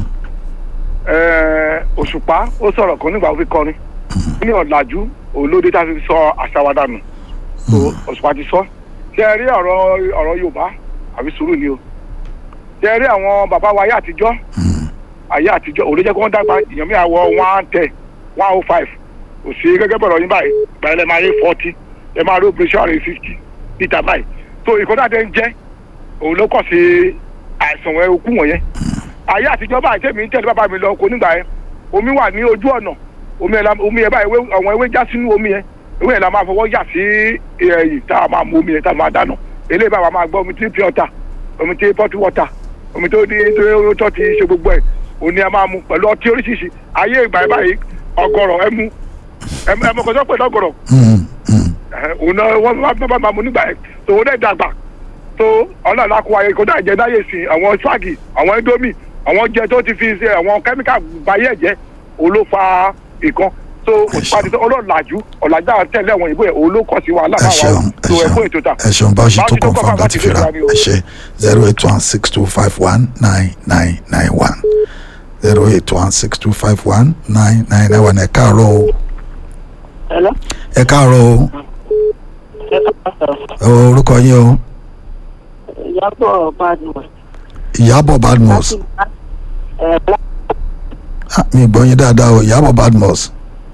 Ẹ, òṣùpá ó sọ̀rọ̀ kan nígbà ó fi kọrin ní ọ̀làjú olóde tá a fi sọ àṣà wa dànù tó òṣùpá ti sọ ṣe ẹ rí ọ̀rọ̀ ọ̀rọ̀ yorùbá àbí sùúrù ni o ṣe ẹ rí àwọn bàbá wa ayé àtijọ́ ayé àtijọ́ òun ló jẹ́ kí wọ́n dàgbà èèyàn mi àwọ̀ one ten one oh five kò sí gẹ́gẹ́ bọ̀rọ̀ yín báyìí báyìí lẹ́ máa rí forty ẹ máa rí operation rẹ̀ fifty níta báyìí tó ìkọ́tà tẹ́ ń jẹ́ òun ló kọ̀ sí àìsàn ẹ̀ okú wọ̀nyẹn ayé àtijọ́ báyìí tẹ̀mí ń tẹ̀lé bàbá mi lọ kó nígbà yẹn omi wà ní ojú ọ̀nà omi yẹn la omi yẹn báyìí ewé- àwọn ewé já sínú omi yẹn ewé yẹn la máa fọwọ́ yà sí ẹ̀yìn tá a máa mu omi yẹn tá a máa dáná eléyìí báwa máa gbọ́ omi tí pure water omi tí pot water omi tó ní tó tó ti ṣe gbogbo ẹ̀ òní a máa mu pẹ̀lú ọtí oríṣiríṣi ayé ìgbà yẹn báyìí ọgọrọ ẹmu ẹmu ẹmu kọjọ pẹ̀lú ọgọrọ Mm, mm. òun náà wọ́n bá bá máa mu nígbà yẹn tòun dẹ̀ dàgbà tó ọlọ́ọ̀lá kó ayé kó dà jẹ́ dáyé sí àwọn swagi àwọn indomie àwọn jẹ tó ti fi ṣe àwọn kẹ́míkà báyé ẹ̀jẹ̀ òun ló fa ìkan tó òṣùpá ti ọlọ́ọ̀làjú ọ̀làjú àwọn tẹ̀lé àwọn ìbò ẹ̀ òun ló kọ́ sí wàhálà ẹ máa wà ṣeun ó ẹ tó ẹ̀ fún ṣeun ètò ta. ẹ ṣeun bá ó ṣe tó Báwo ṣe tó confam confirm láti láti fira fira ni o? ẹ ṣe zero eight one six two five one nine nine nine one zero eight one six two five one nine nine nine one ẹ káàárọ̀ o Hello? ẹ káàárọ̀ o Ọ, orúkọ yín o Ìyábọ̀ Badmus. ìyábọ̀ badmus Ah, mi gbọ́ yín dáadáa o ìyábọ̀ badmus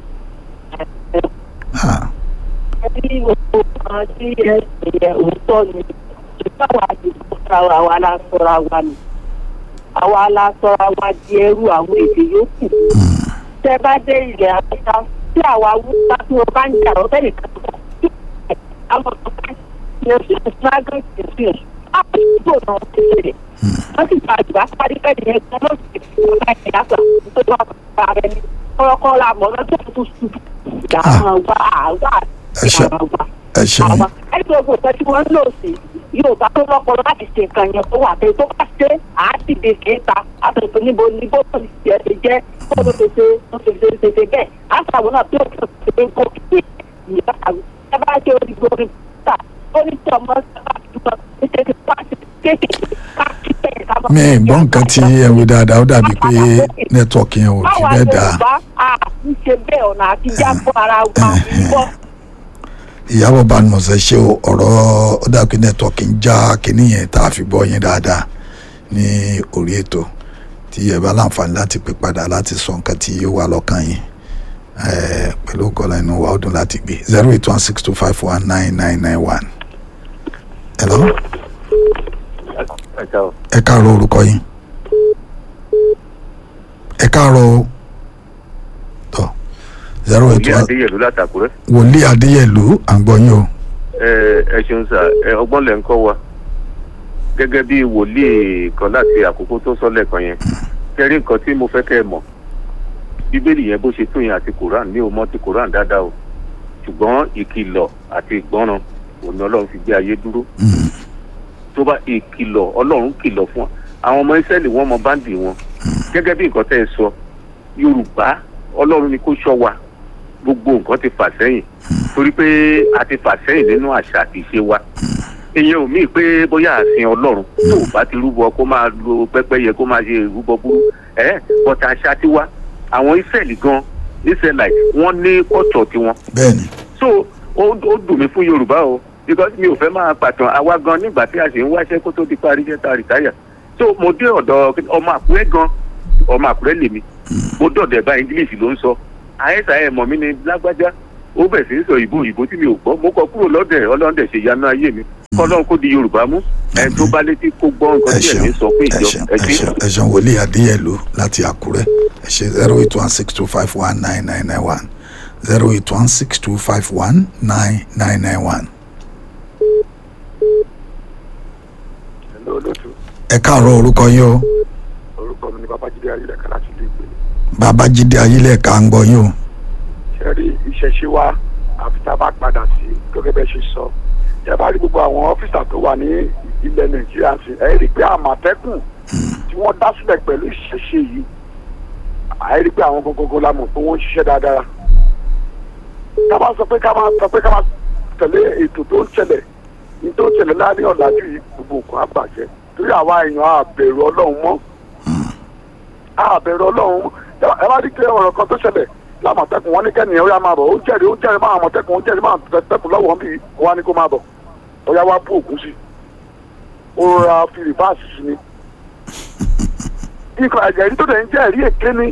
Ah, Bí gbogbo kan tí ẹ ṣe yẹ òótọ́ ni, ìbáwá àdìgbò sára wa la sọra wa ni. Àwa la sọra wa di ẹrú àwọn èdè yòókù. Tẹ́ bá dé ilẹ̀ Áfíríkà, tí àwa wúwa tí wọ́n bá ń jà ọ́ bẹ́ẹ̀ nìkan tó kọ́. Àwọn ọ̀gá yẹn sí ìsúnágán ìsìn. Àwọn ìdúró náà ti ṣe. Wọ́n sì gba àgbà parí bẹ́ẹ̀ ni ẹgbẹ́ náà sì fi ọ̀gá ìyá gbà tó wà bá rẹ ní. Kọ́lọ́kọ́ la mọ̀ lọ́jọ́ tó sùn. Ìyá máa wá àwa ẹ ṣe ẹ ṣeun àwọn ẹni tó gbogbo tí wọ́n ń lò sí yorùbá tó lọ́pọ̀ láti ṣe nǹkan yẹn tó wà pé tó bá ṣe àádìde kéta àtẹ̀tẹ̀ níbo ní bó tó ti ṣe jẹ́ kó tó ṣe ṣe tó ṣe ṣe ṣe ṣe bẹ́ẹ̀ àtàwọn náà tó tó ṣe ṣe kó kí ìyá àwọn ẹ bá ṣe orí gbórí ta ó ní tí ọmọ sábà túbọ̀ ní ṣe ti pàṣẹ kéékèèké káàkiri bẹ́ẹ̀ ká mi ì gbọ́ nǹkan tí ẹ wí dáadáa ó dàbí pé nẹ́tíwọ̀kì yẹn ò fi báwa bẹ́ẹ̀ dáa yorùbá a ń ṣe bẹ́ẹ̀ ọ̀nà àtijọ́ àpò ara wa ń bọ̀ ìyábọ̀ badmus ẹ ṣe o ọ̀rọ̀ ó dàbí pé nẹ́tíwọ̀kì ń já kínní yẹn tá a fi gbọ́ yín dáadáa ní orí ètò tí ẹ bá láǹfààní láti pè padà láti sọ nǹkan tí ó wà lọ́kàn yín eh, pẹ̀lú kọ́lá inú wa ó dùn láti gbé zero eight one six two five one nine nine nine one. hello ẹ káàárọ̀. ẹ káàárọ̀ orúkọ yín ẹ káàárọ̀ o tọ zero eight òye one adéyẹlú látàkùrẹ́. wòlíì adéyẹlú à ń gbọ́ yín o ẹ ẹ ṣeun sà ẹ ọgbọ́n lẹ̀ ń kọ́ wa gẹ́gẹ́ bí wòlíì kan láti àkókò tó sọ lẹ́ẹ̀kan yẹn kẹrí nǹkan tí mo fẹ́ kẹ́ ẹ mọ̀ bíbélì yẹn bó ṣe tó yẹn àti koran mi ò mọ̀ ti koran dáadáa o ṣùgbọ́n ìkìlọ̀ àti ìgbọ́ràn òun ni ọlọ́run fi gbé ayé dúró Mm, tó bá ìkìlọ̀ ọlọ́run kìlọ̀ fún wa àwọn ọmọ ìsẹ́lì wọ́n mọ báńdì wọn gẹ́gẹ́ bí nǹkan tẹ́ ẹ sọ yorùbá ọlọ́run ni kó ṣọ́ wa gbogbo nǹkan ti fà sẹ́yìn torí pé a ti fà sẹ́yìn nínú àṣà àti ìṣe wa ìyẹn ò míì pé bóyá àsìn ọlọ́run tó o bá ti rúbọ kó máa lo pẹ́pẹ́yẹ kó máa ṣe ìrúbọ burú ẹ̀ bọ́tà àṣà tiwa àwọn ìsẹ́lì gan ìsẹ́lì wọ́n ní ọ̀tọ̀ tiwọn bẹ́ẹ̀ ni so ó ó dùn mí fún yorùbá o because mi ò fẹ́ máa pàtàn àwa gan nígbà tí a ṣe ń wáṣẹ́ kó tó di parí iṣẹ́ ta rìtáyà so mo dé ọ̀dọ̀ ọmọ àkúrẹ́ gan ọmọ àkúrẹ́ lèmi mo dọ̀dẹ̀ bá english ló ń sọ àyẹ̀sà ẹ̀ mọ̀ mí ni lágbájá ó bẹ̀ sí í sọ ìbò ìbò tí mi ò gbọ́ mo kọ kúrò lọ́dẹ̀ ọlọ́dẹ̀ ṣe yanu ayé mi kọ́lọ́n kó di yorùbá mú ẹ̀ tó bá létí kó gbọ́ nǹkan ẹ tí ṣeun ẹ̀mí sọ pé ẹ ìjọ ṣeun ẹ ẹ ṣe. ṣeun ẹ ṣeun wòlíì adéyẹlú láti àkúrẹ́ ẹ ṣe zero eight one six two five one nine nine nine one zero eight one six two five one nine nine nine one. Hello, olóòtú ẹ káàárọ̀ orúkọ yín o orúkọ mi ni babájídé ayélujára láti ilé ìgbé babájídé ayílẹ̀ka ń gbọ́ yín o ṣe rí ìṣẹ̀ṣe wa àfi tá a bá padà sí gẹ́gẹ́ bẹ́ẹ̀ ṣe sọ ṣe bá rí gbogbo àwọn ọ́fíìsà tó wà ní ilẹ̀ nàìjíríà sí ẹ rí i pé àmọ̀tẹ́kùn tí wọ́n dá sílẹ̀ pẹ̀lú ìṣẹ̀ṣe yìí ẹ rí i pé àwọn gbogbogbò la mọ̀ pé wọ́n ń ṣiṣẹ́ dáadáa ká bá sọ pé ká máa sọ pé ká máa tẹ̀lé ètò tó ń ṣẹlẹ̀ ní tó ń ṣẹlẹ̀ láàrin ọ̀làjú yìí gbogbo nǹkan á bàjẹ́ torí àwa èèyàn àbẹ̀rù ọlọ́run mọ́ àbẹ̀rù ọlọ́run ẹ bá rí pé ọ̀rọ̀ kan tó ṣẹlẹ̀ lámọ̀tẹ́kùn wọn ní kẹ́nìyàn ó yá máa bọ̀ ó jẹ́rìí ó jẹ́rìí máa àmọ̀tẹ́kùn ó jẹ́rìí máa àmọ̀tẹ́kùn lọ́wọ́ bí ó wá ní kó máa bọ̀ ó yá wá bú ògùn sí i ó rọra fi rìbáàsì sí ni. nǹkan ẹ̀rí tó dẹ̀ ń jẹ́ ẹ̀rí èké ni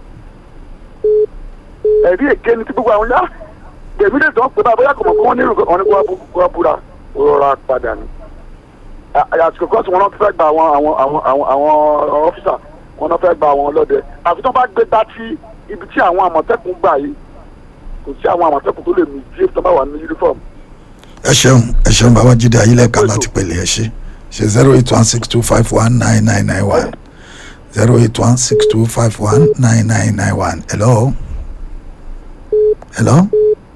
ẹ̀rí èké ni tí gbogbo àwọn yá gbèmí lè tán pé báyà kò mọ̀ pé wọ́n ní ìrùkọ́ ní kó wá búra ó rọra padà ni. àsìkò kan tí wọ́n náà fẹ́ gba àwọn àwọn àwọn àwọn àwọn ọ́fíìsà wọn náà fẹ́ gba àwọn ọlọ́dẹ àfi tó bá gbé dá tí ibi tí àwọn àmọ̀tẹ́kùn gbà yìí kò sí àwọn àmọ̀tẹ́kùn tó lè mú jí tó bá wà ní uniform. ẹ ṣeun ẹ ṣeun babájídé ayílẹ̀ka láti pèlè ẹ ṣe ṣe zero eight one six two five one nine nine nine one zero eight one six two five one nine nine nine one hello hello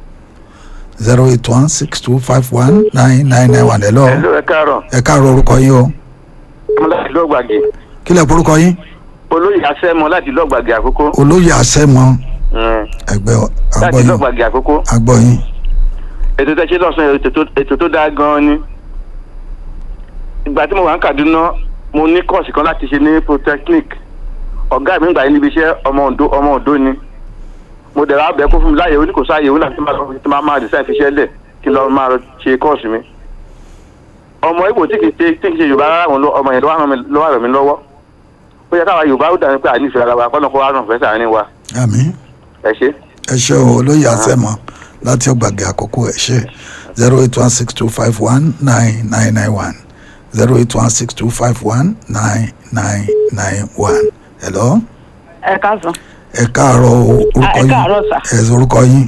zero eight one six two five one nine nine nine one hello Hello, ẹ káàárọ̀ ẹ káàárọ̀ orúkọ yín o mo láti lọ́gbàgì kí lẹ porúkọ yín olóyè asẹ́mọ láti lọ́gbàgì àkókò olóyè àṣẹmọ Mm, ẹgbẹ́ láti agbọyin lọ́gbàgì àkókò agbọyin ètò tẹ́ ṣe lọ́sàn ètò tó- ètò tó dáa gan-an ni ìgbà tí mo wà ní Kaduna mo ní kọ́ọ̀sì kan láti ṣe ní polytechnic ọ̀gá mi ń gbà yín níbi iṣẹ́ ọmọ Oǹdó ọmọ Oǹdó ni mo dẹ̀ ra bẹ́ẹ̀ kó fún mi láàyè oníkòsáyè ó láti máa lọ tí máa máa design fiṣẹ́ lẹ̀ kí lọ́ọ́ máa lọ ṣe kọ́ọ̀sì mi ọmọ Ìgbò tí kì í ṣe tí kì í ṣe Yorùbá rárá òun ló- ọmọ yẹn ló wà ràn mí- ló wà ràn mí lọ́wọ́ ó yẹ káwa Yorùbá ó dàbí pé ànífẹ́ ara wa kọ́nà kó wá ràn fẹ́ sàárín wa àmín ẹ ṣe. ẹ ṣe o olóyè àṣẹmọ láti ọgbàgì àkókò ẹ ṣe zero eight one six two five one nine nine nine one zero eight one six two five one nine nine nine one hello ẹ káàsán ẹ káàárọ̀ o, orúkọ ẹ yín káàárọ̀ sà. ẹ orúkọ yín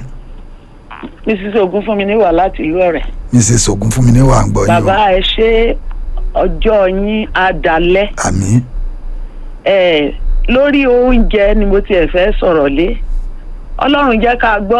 mrs ogunfunmi níwà láti ìlú ọ̀rẹ́ mrs ogunfunmi ní wà ń gbọ́ yín o bàbá ẹ ṣe ọjọ́ yín adalẹ́ àmín ẹ lórí oúnjẹ ni mo tiẹ̀ fẹ́ sọ̀rọ̀ lé ọlọ́run jẹ́ ká gbọ́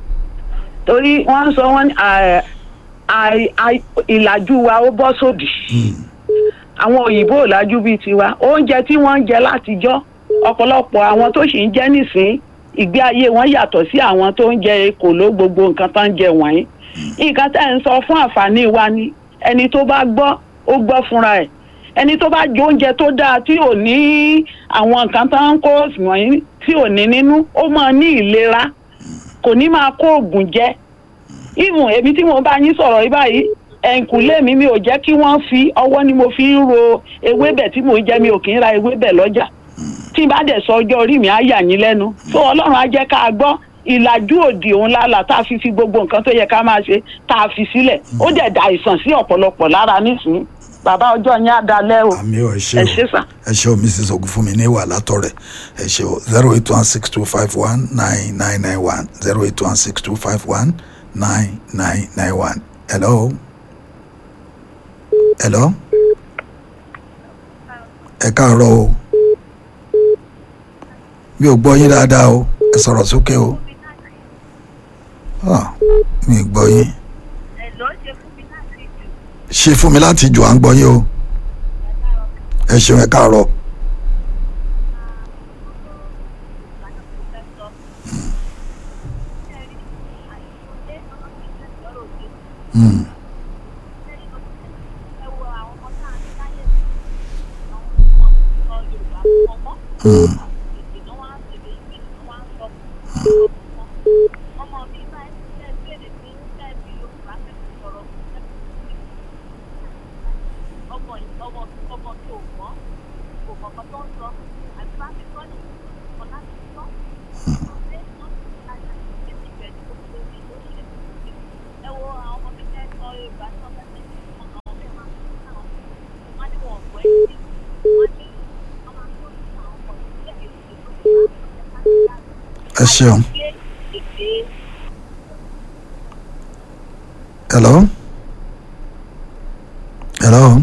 torí wọ́n ń sọ wọ́n ní à- à- à- ìlàjú wa ó bọ́ sódì àwọn òyìnbó ò lájú bíi tiwa oúnjẹ tí wọ́n ń jẹ látijọ́ ọ̀pọ̀lọpọ̀ àwọn tó sì ń jẹ nísìn ìgbé ayé wọn yàtọ̀ sí àwọn tó ń jẹ kòló gbogbo nǹkan tó ń jẹ wọ̀nyí nǹkan tẹ́ ń sọ fún àǹfààní wa ni ẹni tó bá gbọ́ ó gbọ́ fúnra ẹ̀ ẹni tó bá jẹ oúnjẹ tó dáa tí ò ní àwọn nǹkan tó ń kó wọ̀nyí tí ò ní nínú ó máa ní ìlera kò ní máa kó oògùn jẹ even èmi tí mo bá yín sọ̀rọ̀ yìí báyìí ẹ̀ǹkùlé mi mi ò jẹ́ kí wọ́n fi ọwọ́ ni mo fi ń ro ewébẹ̀ tí mò ń jẹ mi ò kì í ra ewébẹ̀ lọ́jà tí n bá dẹ̀ sọ ọjọ́ orí mi á yà yín lẹ́nu tó ọlọ́run á jẹ́ ká gbọ́ ìlàjú òdì òun lálà tá a fi fi gbogbo nǹkan tó yẹ ká máa ṣe tá a fi sílẹ̀ ó dẹ̀ da àìsàn sí ọ̀pọ̀lọpọ̀ lára nísìnyí bàbá ọjọ́ yín á dalẹ́ o àmì ò ẹ ṣe ẹ o ṣé sà. ẹ ṣe o mrs ogunfunmi ní wà látọ̀rẹ̀ ẹ ṣe o zero eight one six two five one nine nine nine one zero eight one six two five one nine nine nine one hello hello ẹ káàárọ̀ o mi ò gbọ́ yín dáadáa o ẹ sọ̀rọ̀ sókè o Ah, mi ò gbọ́ yín ṣe fún mi láti jù à ń gbọ́ yín o ẹ ṣeun ẹ káàárọ̀. Mm. Mm. ẹ ṣeun. hello hello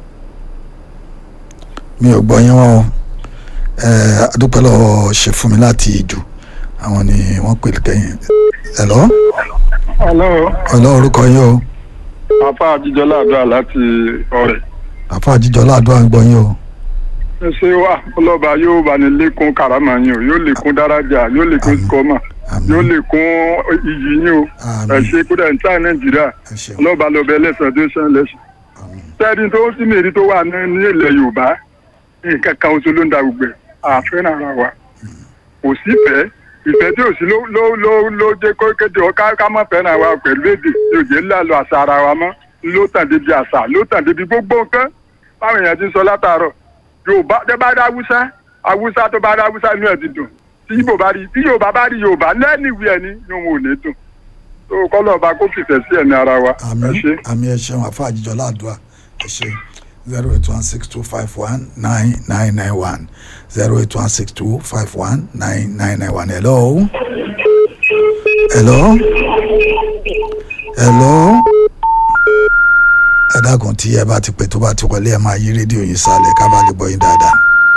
mi ò gbọ́ yín wọ́n o ẹ adúpẹ́ lọ́wọ́ ṣe fún mi láti ìjù àwọn ni wọ́n pè kẹ́yìn hello hello hello orúkọ yín o afa àjíjọlá àdúrà láti ọrẹ àfa àjíjọ ládùúgbò à ń gbọ́ yín o ẹ ṣe wá ọlọ́ba yóò bá ní lékún karama yín o yóò lékún dáradà yóò lékún sikọ́mà yóò lékún iyì yín o ẹ ṣe kódà ní táà nàìjíríà ọlọ́ba lọ́bẹ̀ ẹlẹ́sàn tó ṣàn lẹ́sàn. sẹ́ẹ̀dì tó sì mèrí tó wà ní ní ilẹ̀ yorùbá nǹkan kan oṣù ló ń da gbogbo ẹ̀ àfẹ́ràn ara wa kò sí ìfẹ́ ìfẹ́ tí ò sí ló ló ló ló jẹ́ kó kéde ọ ká ká má fẹ́ràn wa pẹ̀lú èdè yóò jẹ́ ńlá lọ àṣà ara wa mọ́ ló tàn débi àṣà ló tàn débi gbogbo nǹkan báwọn èèyàn ti sọ látàárọ̀ yorùbá tẹ bá dá haúsá haúsá tó bá dá haúsá inú ẹ ti dùn tí yorùbá bá rí tí yorùbá bá rí yorùbá lẹ́nu ìwé ẹni ni òun ò ní dùn tó kọ́lọ̀ ọba kó fìfẹ́ sí ẹ̀mí ara wa ẹ ṣe. àmì ẹ ṣeun àfa àjíjọ ládùúgbò ẹ ṣe zero eight one six two five one nine nine nine one zero eight one six two five one nine nine nine one hello hello hello ẹ dákun tí ẹ bá ti pè tó bá ti wọlé ẹ máa yí rédíò yín sálẹ̀ ká bá lè gbọ́ yín dáadáa.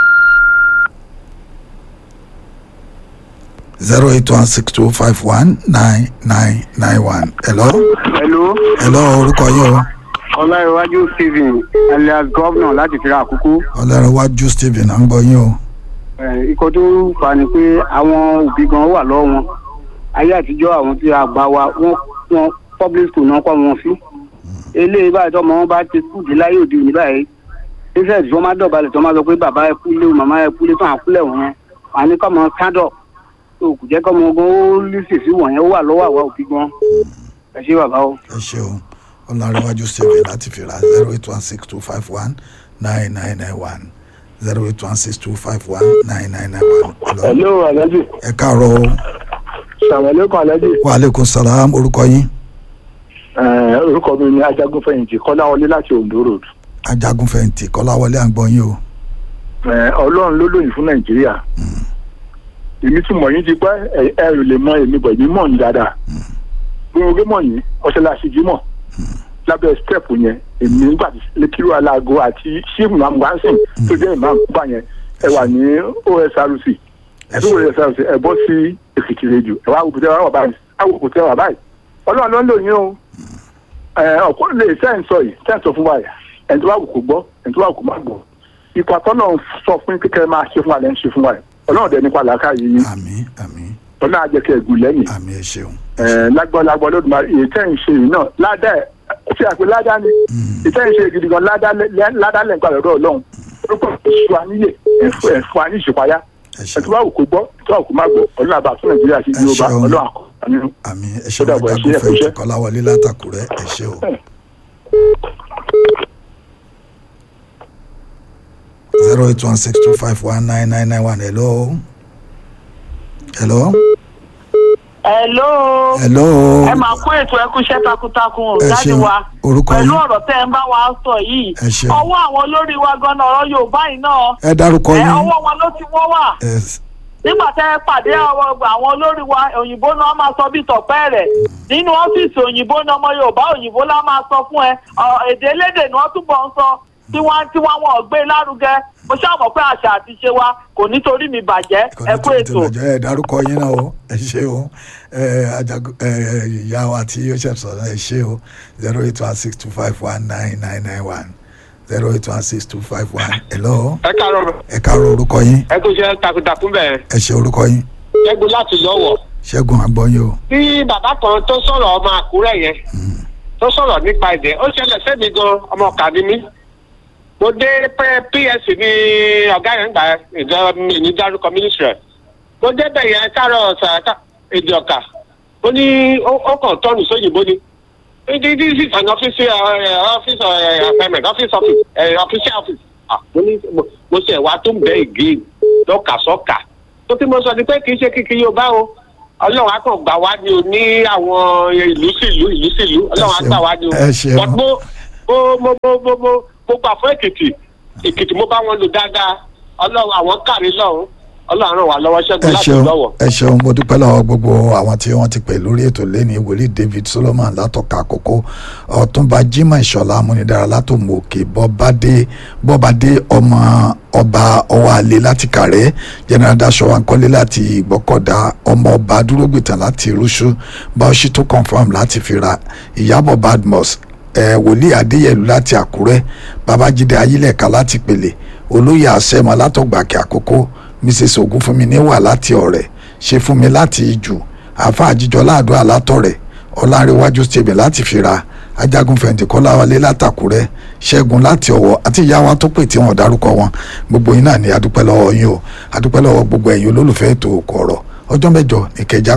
zero eight one six two five one nine nine nine one. hello. hello. hello orúkọ yín o. ọláìwájú stephen alias governor láti fira àkókò. ọlọ́runwájú stephen à ń gbọ́ yín o. ikọ̀ tó fà ni pé àwọn òbí gan wà lọ́wọ́ wọn ayé àtijọ́ àwọn tí a gbà wá wọ́n wọ́n public school náà kọ́ wọn sí. eléyìí báyìí tọ́mọ wọn bá ti kú dé láyé òde òní báyìí ṣíṣẹ́ tí wọ́n máa dọ̀balẹ̀ tí wọ́n máa sọ pé bàbá ẹ kú lé o màmá ẹ kú lé tó àkúlẹ̀ wọn wọn à ní kọ́ mọ stand up tó kù jẹ́ kọ́ mọ gan ó lísì sí wọ̀nyẹn ó wà lọ́wọ́ àwa òbí gan ẹ ṣé bàbá o. ẹ ṣe o ọlọ́runwájú stephen láti fira zero eight one six two five one nine nine nine one zero eight one six two five one nine nine nine one. hello alhaji. ẹ káàárọ̀ o. sàmàlẹ́kùn alhaji. wa aleykum salaam orúkọ yín. Ẹ, orúkọ mi ni ajagunfẹ̀yìntì kọ́láwọlé láti ondo road. ajagunfẹ̀yìntì kọ́láwọlé à ń gbọ́ yín o. Ẹ, ọlọ́run ló lóyìn fún nàìjíríà. èmi tún mọ̀ yín ti pẹ́ ẹ ẹ ò lè mọ èmi bọ̀ èmi mọ̀ yín dáadáa. gbogbo mọ̀ yín ọ̀ṣẹ́láṣí jí mọ̀ lábẹ́ step yẹn èmi nígbà tí lẹ́kìrú aláago àti ṣéèmù amúgbánsìn tó jẹ́ ìmáàmù kúbà yẹn ẹ wà ní osrc ẹ tó wọlé osrc ẹ bọ́ sí èkìtì rédíò ẹ wá wò kùtẹ́ wà báyìí wá wò kùtẹ́ wà báyìí ọlọ́run ló ń lò yín o ọ̀pọ̀ lè sẹ́ǹ sọ yìí sẹ́ǹ sọ fún wa yà ẹni tó bá wù kó gbọ́ ẹni tó bá wù kó má gbọ́ ipa tọ́nà sọ fún kékeré máa ṣe fún wa lẹ́yìn ṣe fún wa yìí ọlọ́run dẹ̀ nípa làákà yìí yín ọlọ́run á jẹ́ kí ẹ̀gùn lẹ́yìn lágbọ́ lágbọ́ lódì máa èyí tẹ́ ń ṣe yìí náà ládà ẹ̀ ṣe àpè ládà ni èyí tẹ́ ń ṣe gidi gan ládà lẹ́ nípa lọ́dọ̀ ọlọ́run orúkọ ìṣù àníyè ẹ̀fọ́ àní ìṣèpáyà ẹ̀ tó bá wù kó gbọ́ tó bá wù kó má gbọ́ ọlọ́run àbá fún nàìjíríà sí yorùbá ọlọ́run àkọ́ àmì ẹ ṣe wọn jagunfẹ̀yìntì kọ́láwọlé látàkùrẹ́ ẹ ṣe o. zero eight one six two five one nine nine nine one hello. hello. hello. hello. ẹ máa kó ètò ẹkú iṣẹ́ takuntakun ò Ẹ jáde ṣeun. wa Orúkọ pẹ̀lú yín? ọ̀rọ̀ tẹ́ ẹ ń bá wa sọ yìí Ẹ ṣeun. ọwọ́ àwọn olórí wa gan-an ọ̀rọ̀ yorùbá yìí náà ẹ dárúkọ ẹ, yín. ọwọ́ wọn ló ti wọ́n wà ẹ nígbà tẹ́ ẹ pàdé àwọn àwọn olórí wa òyìnbó náà máa sọ bí tọ̀pẹ́ rẹ̀ nínú ọ́fíìsì òyìnbó náà ọmọ yorùbá òyìnbó lá máa sọ fún ẹ ọ, èdè elédè ni wọ́n túbọ̀ ń sọ tí wọ́n tí wọ́n wọn ò gbé lárugẹ mo ṣàmọ̀ pé àṣà àti ṣe wa kò nítorí mi bàjẹ́ ẹ kú ètò. ìtòlọ́jọ́ ẹ dárúkọ yín náà o ẹ ṣe o ẹ ajagun ẹ ìyá wa tí ó ṣe sọ̀rọ̀ ẹ ṣe o zero eight one six two five one nine nine nine one zero eight one six two five one hello. ẹ káàárọ̀ ẹ káàárọ̀ orúkọ yín ẹ kò ṣe takuntakun bẹ́ẹ̀ ẹ ṣe orúkọ yín ṣẹ́gun láti lọ́wọ́ ṣẹ́gun àgbọ̀yìn o. bí bàbá kan tó sọ̀rọ̀ ọmọ àkúrẹ́ yẹn tó sọ̀rọ̀ nípa èdè ó ṣẹlẹ̀ sẹ́mi gan ọmọ ọ̀kà ni mí mo dé P- ps ní ọ̀gá yẹn gbà ìjọ mi ní dárúkọ mínísírì mo débẹ̀ yẹn káàárọ̀ ọ̀sà èdè ọ̀kà ó ní ó ó kàn tọ́nù sóyìnbó ni this is an office uh, office uh, appointment office office uh, official office ah mo ní mo- mo ṣe wá tó ń bẹ ìgé lọ́kà sọ́kà tó tí mo sọ ni pé kì í ṣe kíkì yóò bá o ọlọ́run á kàn gbà wá ní o ní àwọn ìlú sílùú ìlú sílùú ọlọ́run á gbà wá ní o ẹ ṣeun. but mo mo mo mo mo mo mo gbà fún èkìtì èkìtì mo bá wọn lò dáadáa ọlọ́run àwọn kárí lọ́hùn ọlọ́run ràn wá lọ́wọ́ ṣẹ́gun ẹ láti ṣeun lọ́wọ́. ẹ ṣeun mo dúpẹ́ lọ́wọ́ gbogbo àwọn tí wọ́n ti pè lórí ètò lẹ́ni wòlíì david solomon látọ̀ka àkókò ọ̀túnba jimoh ìṣọ̀lá amúnidára látòmù òkè bọ́bádé bọ́bádé ọmọ ọba ọwọ́ alẹ́ láti kàrẹ́ general daṣọ ankọ́lé láti ìgbọ́kọ̀dá ọmọ ọba dúrógbìtàn láti rúṣú báwọ̀ṣí tó confam láti fira ìyábọ̀ badmus ẹ wòlíì adéyẹlú láti àkúrẹ́ babájídé ayílẹ̀ka láti pèlè olóyè àṣẹmọ látọ̀gbàkẹ́ àkókò mrs ogunfunmi níwà láti ọ̀rẹ́ ṣe fún mi láti ìjù àfa àjíjọ láàdúrà látọ̀rẹ́ ọlárẹ̀wájú stephen láti fira ajagun fẹ̀yìntì kọ́láwálé látàkúrẹ́ ṣẹ́gun láti ọ̀wọ́ àti ìyá wa tó pè tí wọ́n dárúkọ wọn gbogbo yín náà ni adúpẹ́ lọ́wọ́ yín o adúpẹ́ lọ́wọ́ gbogbo ẹ̀yin olólùfẹ́ ètò òkò ọ̀rọ̀ ọjọ́ mẹ́jọ ìkẹjà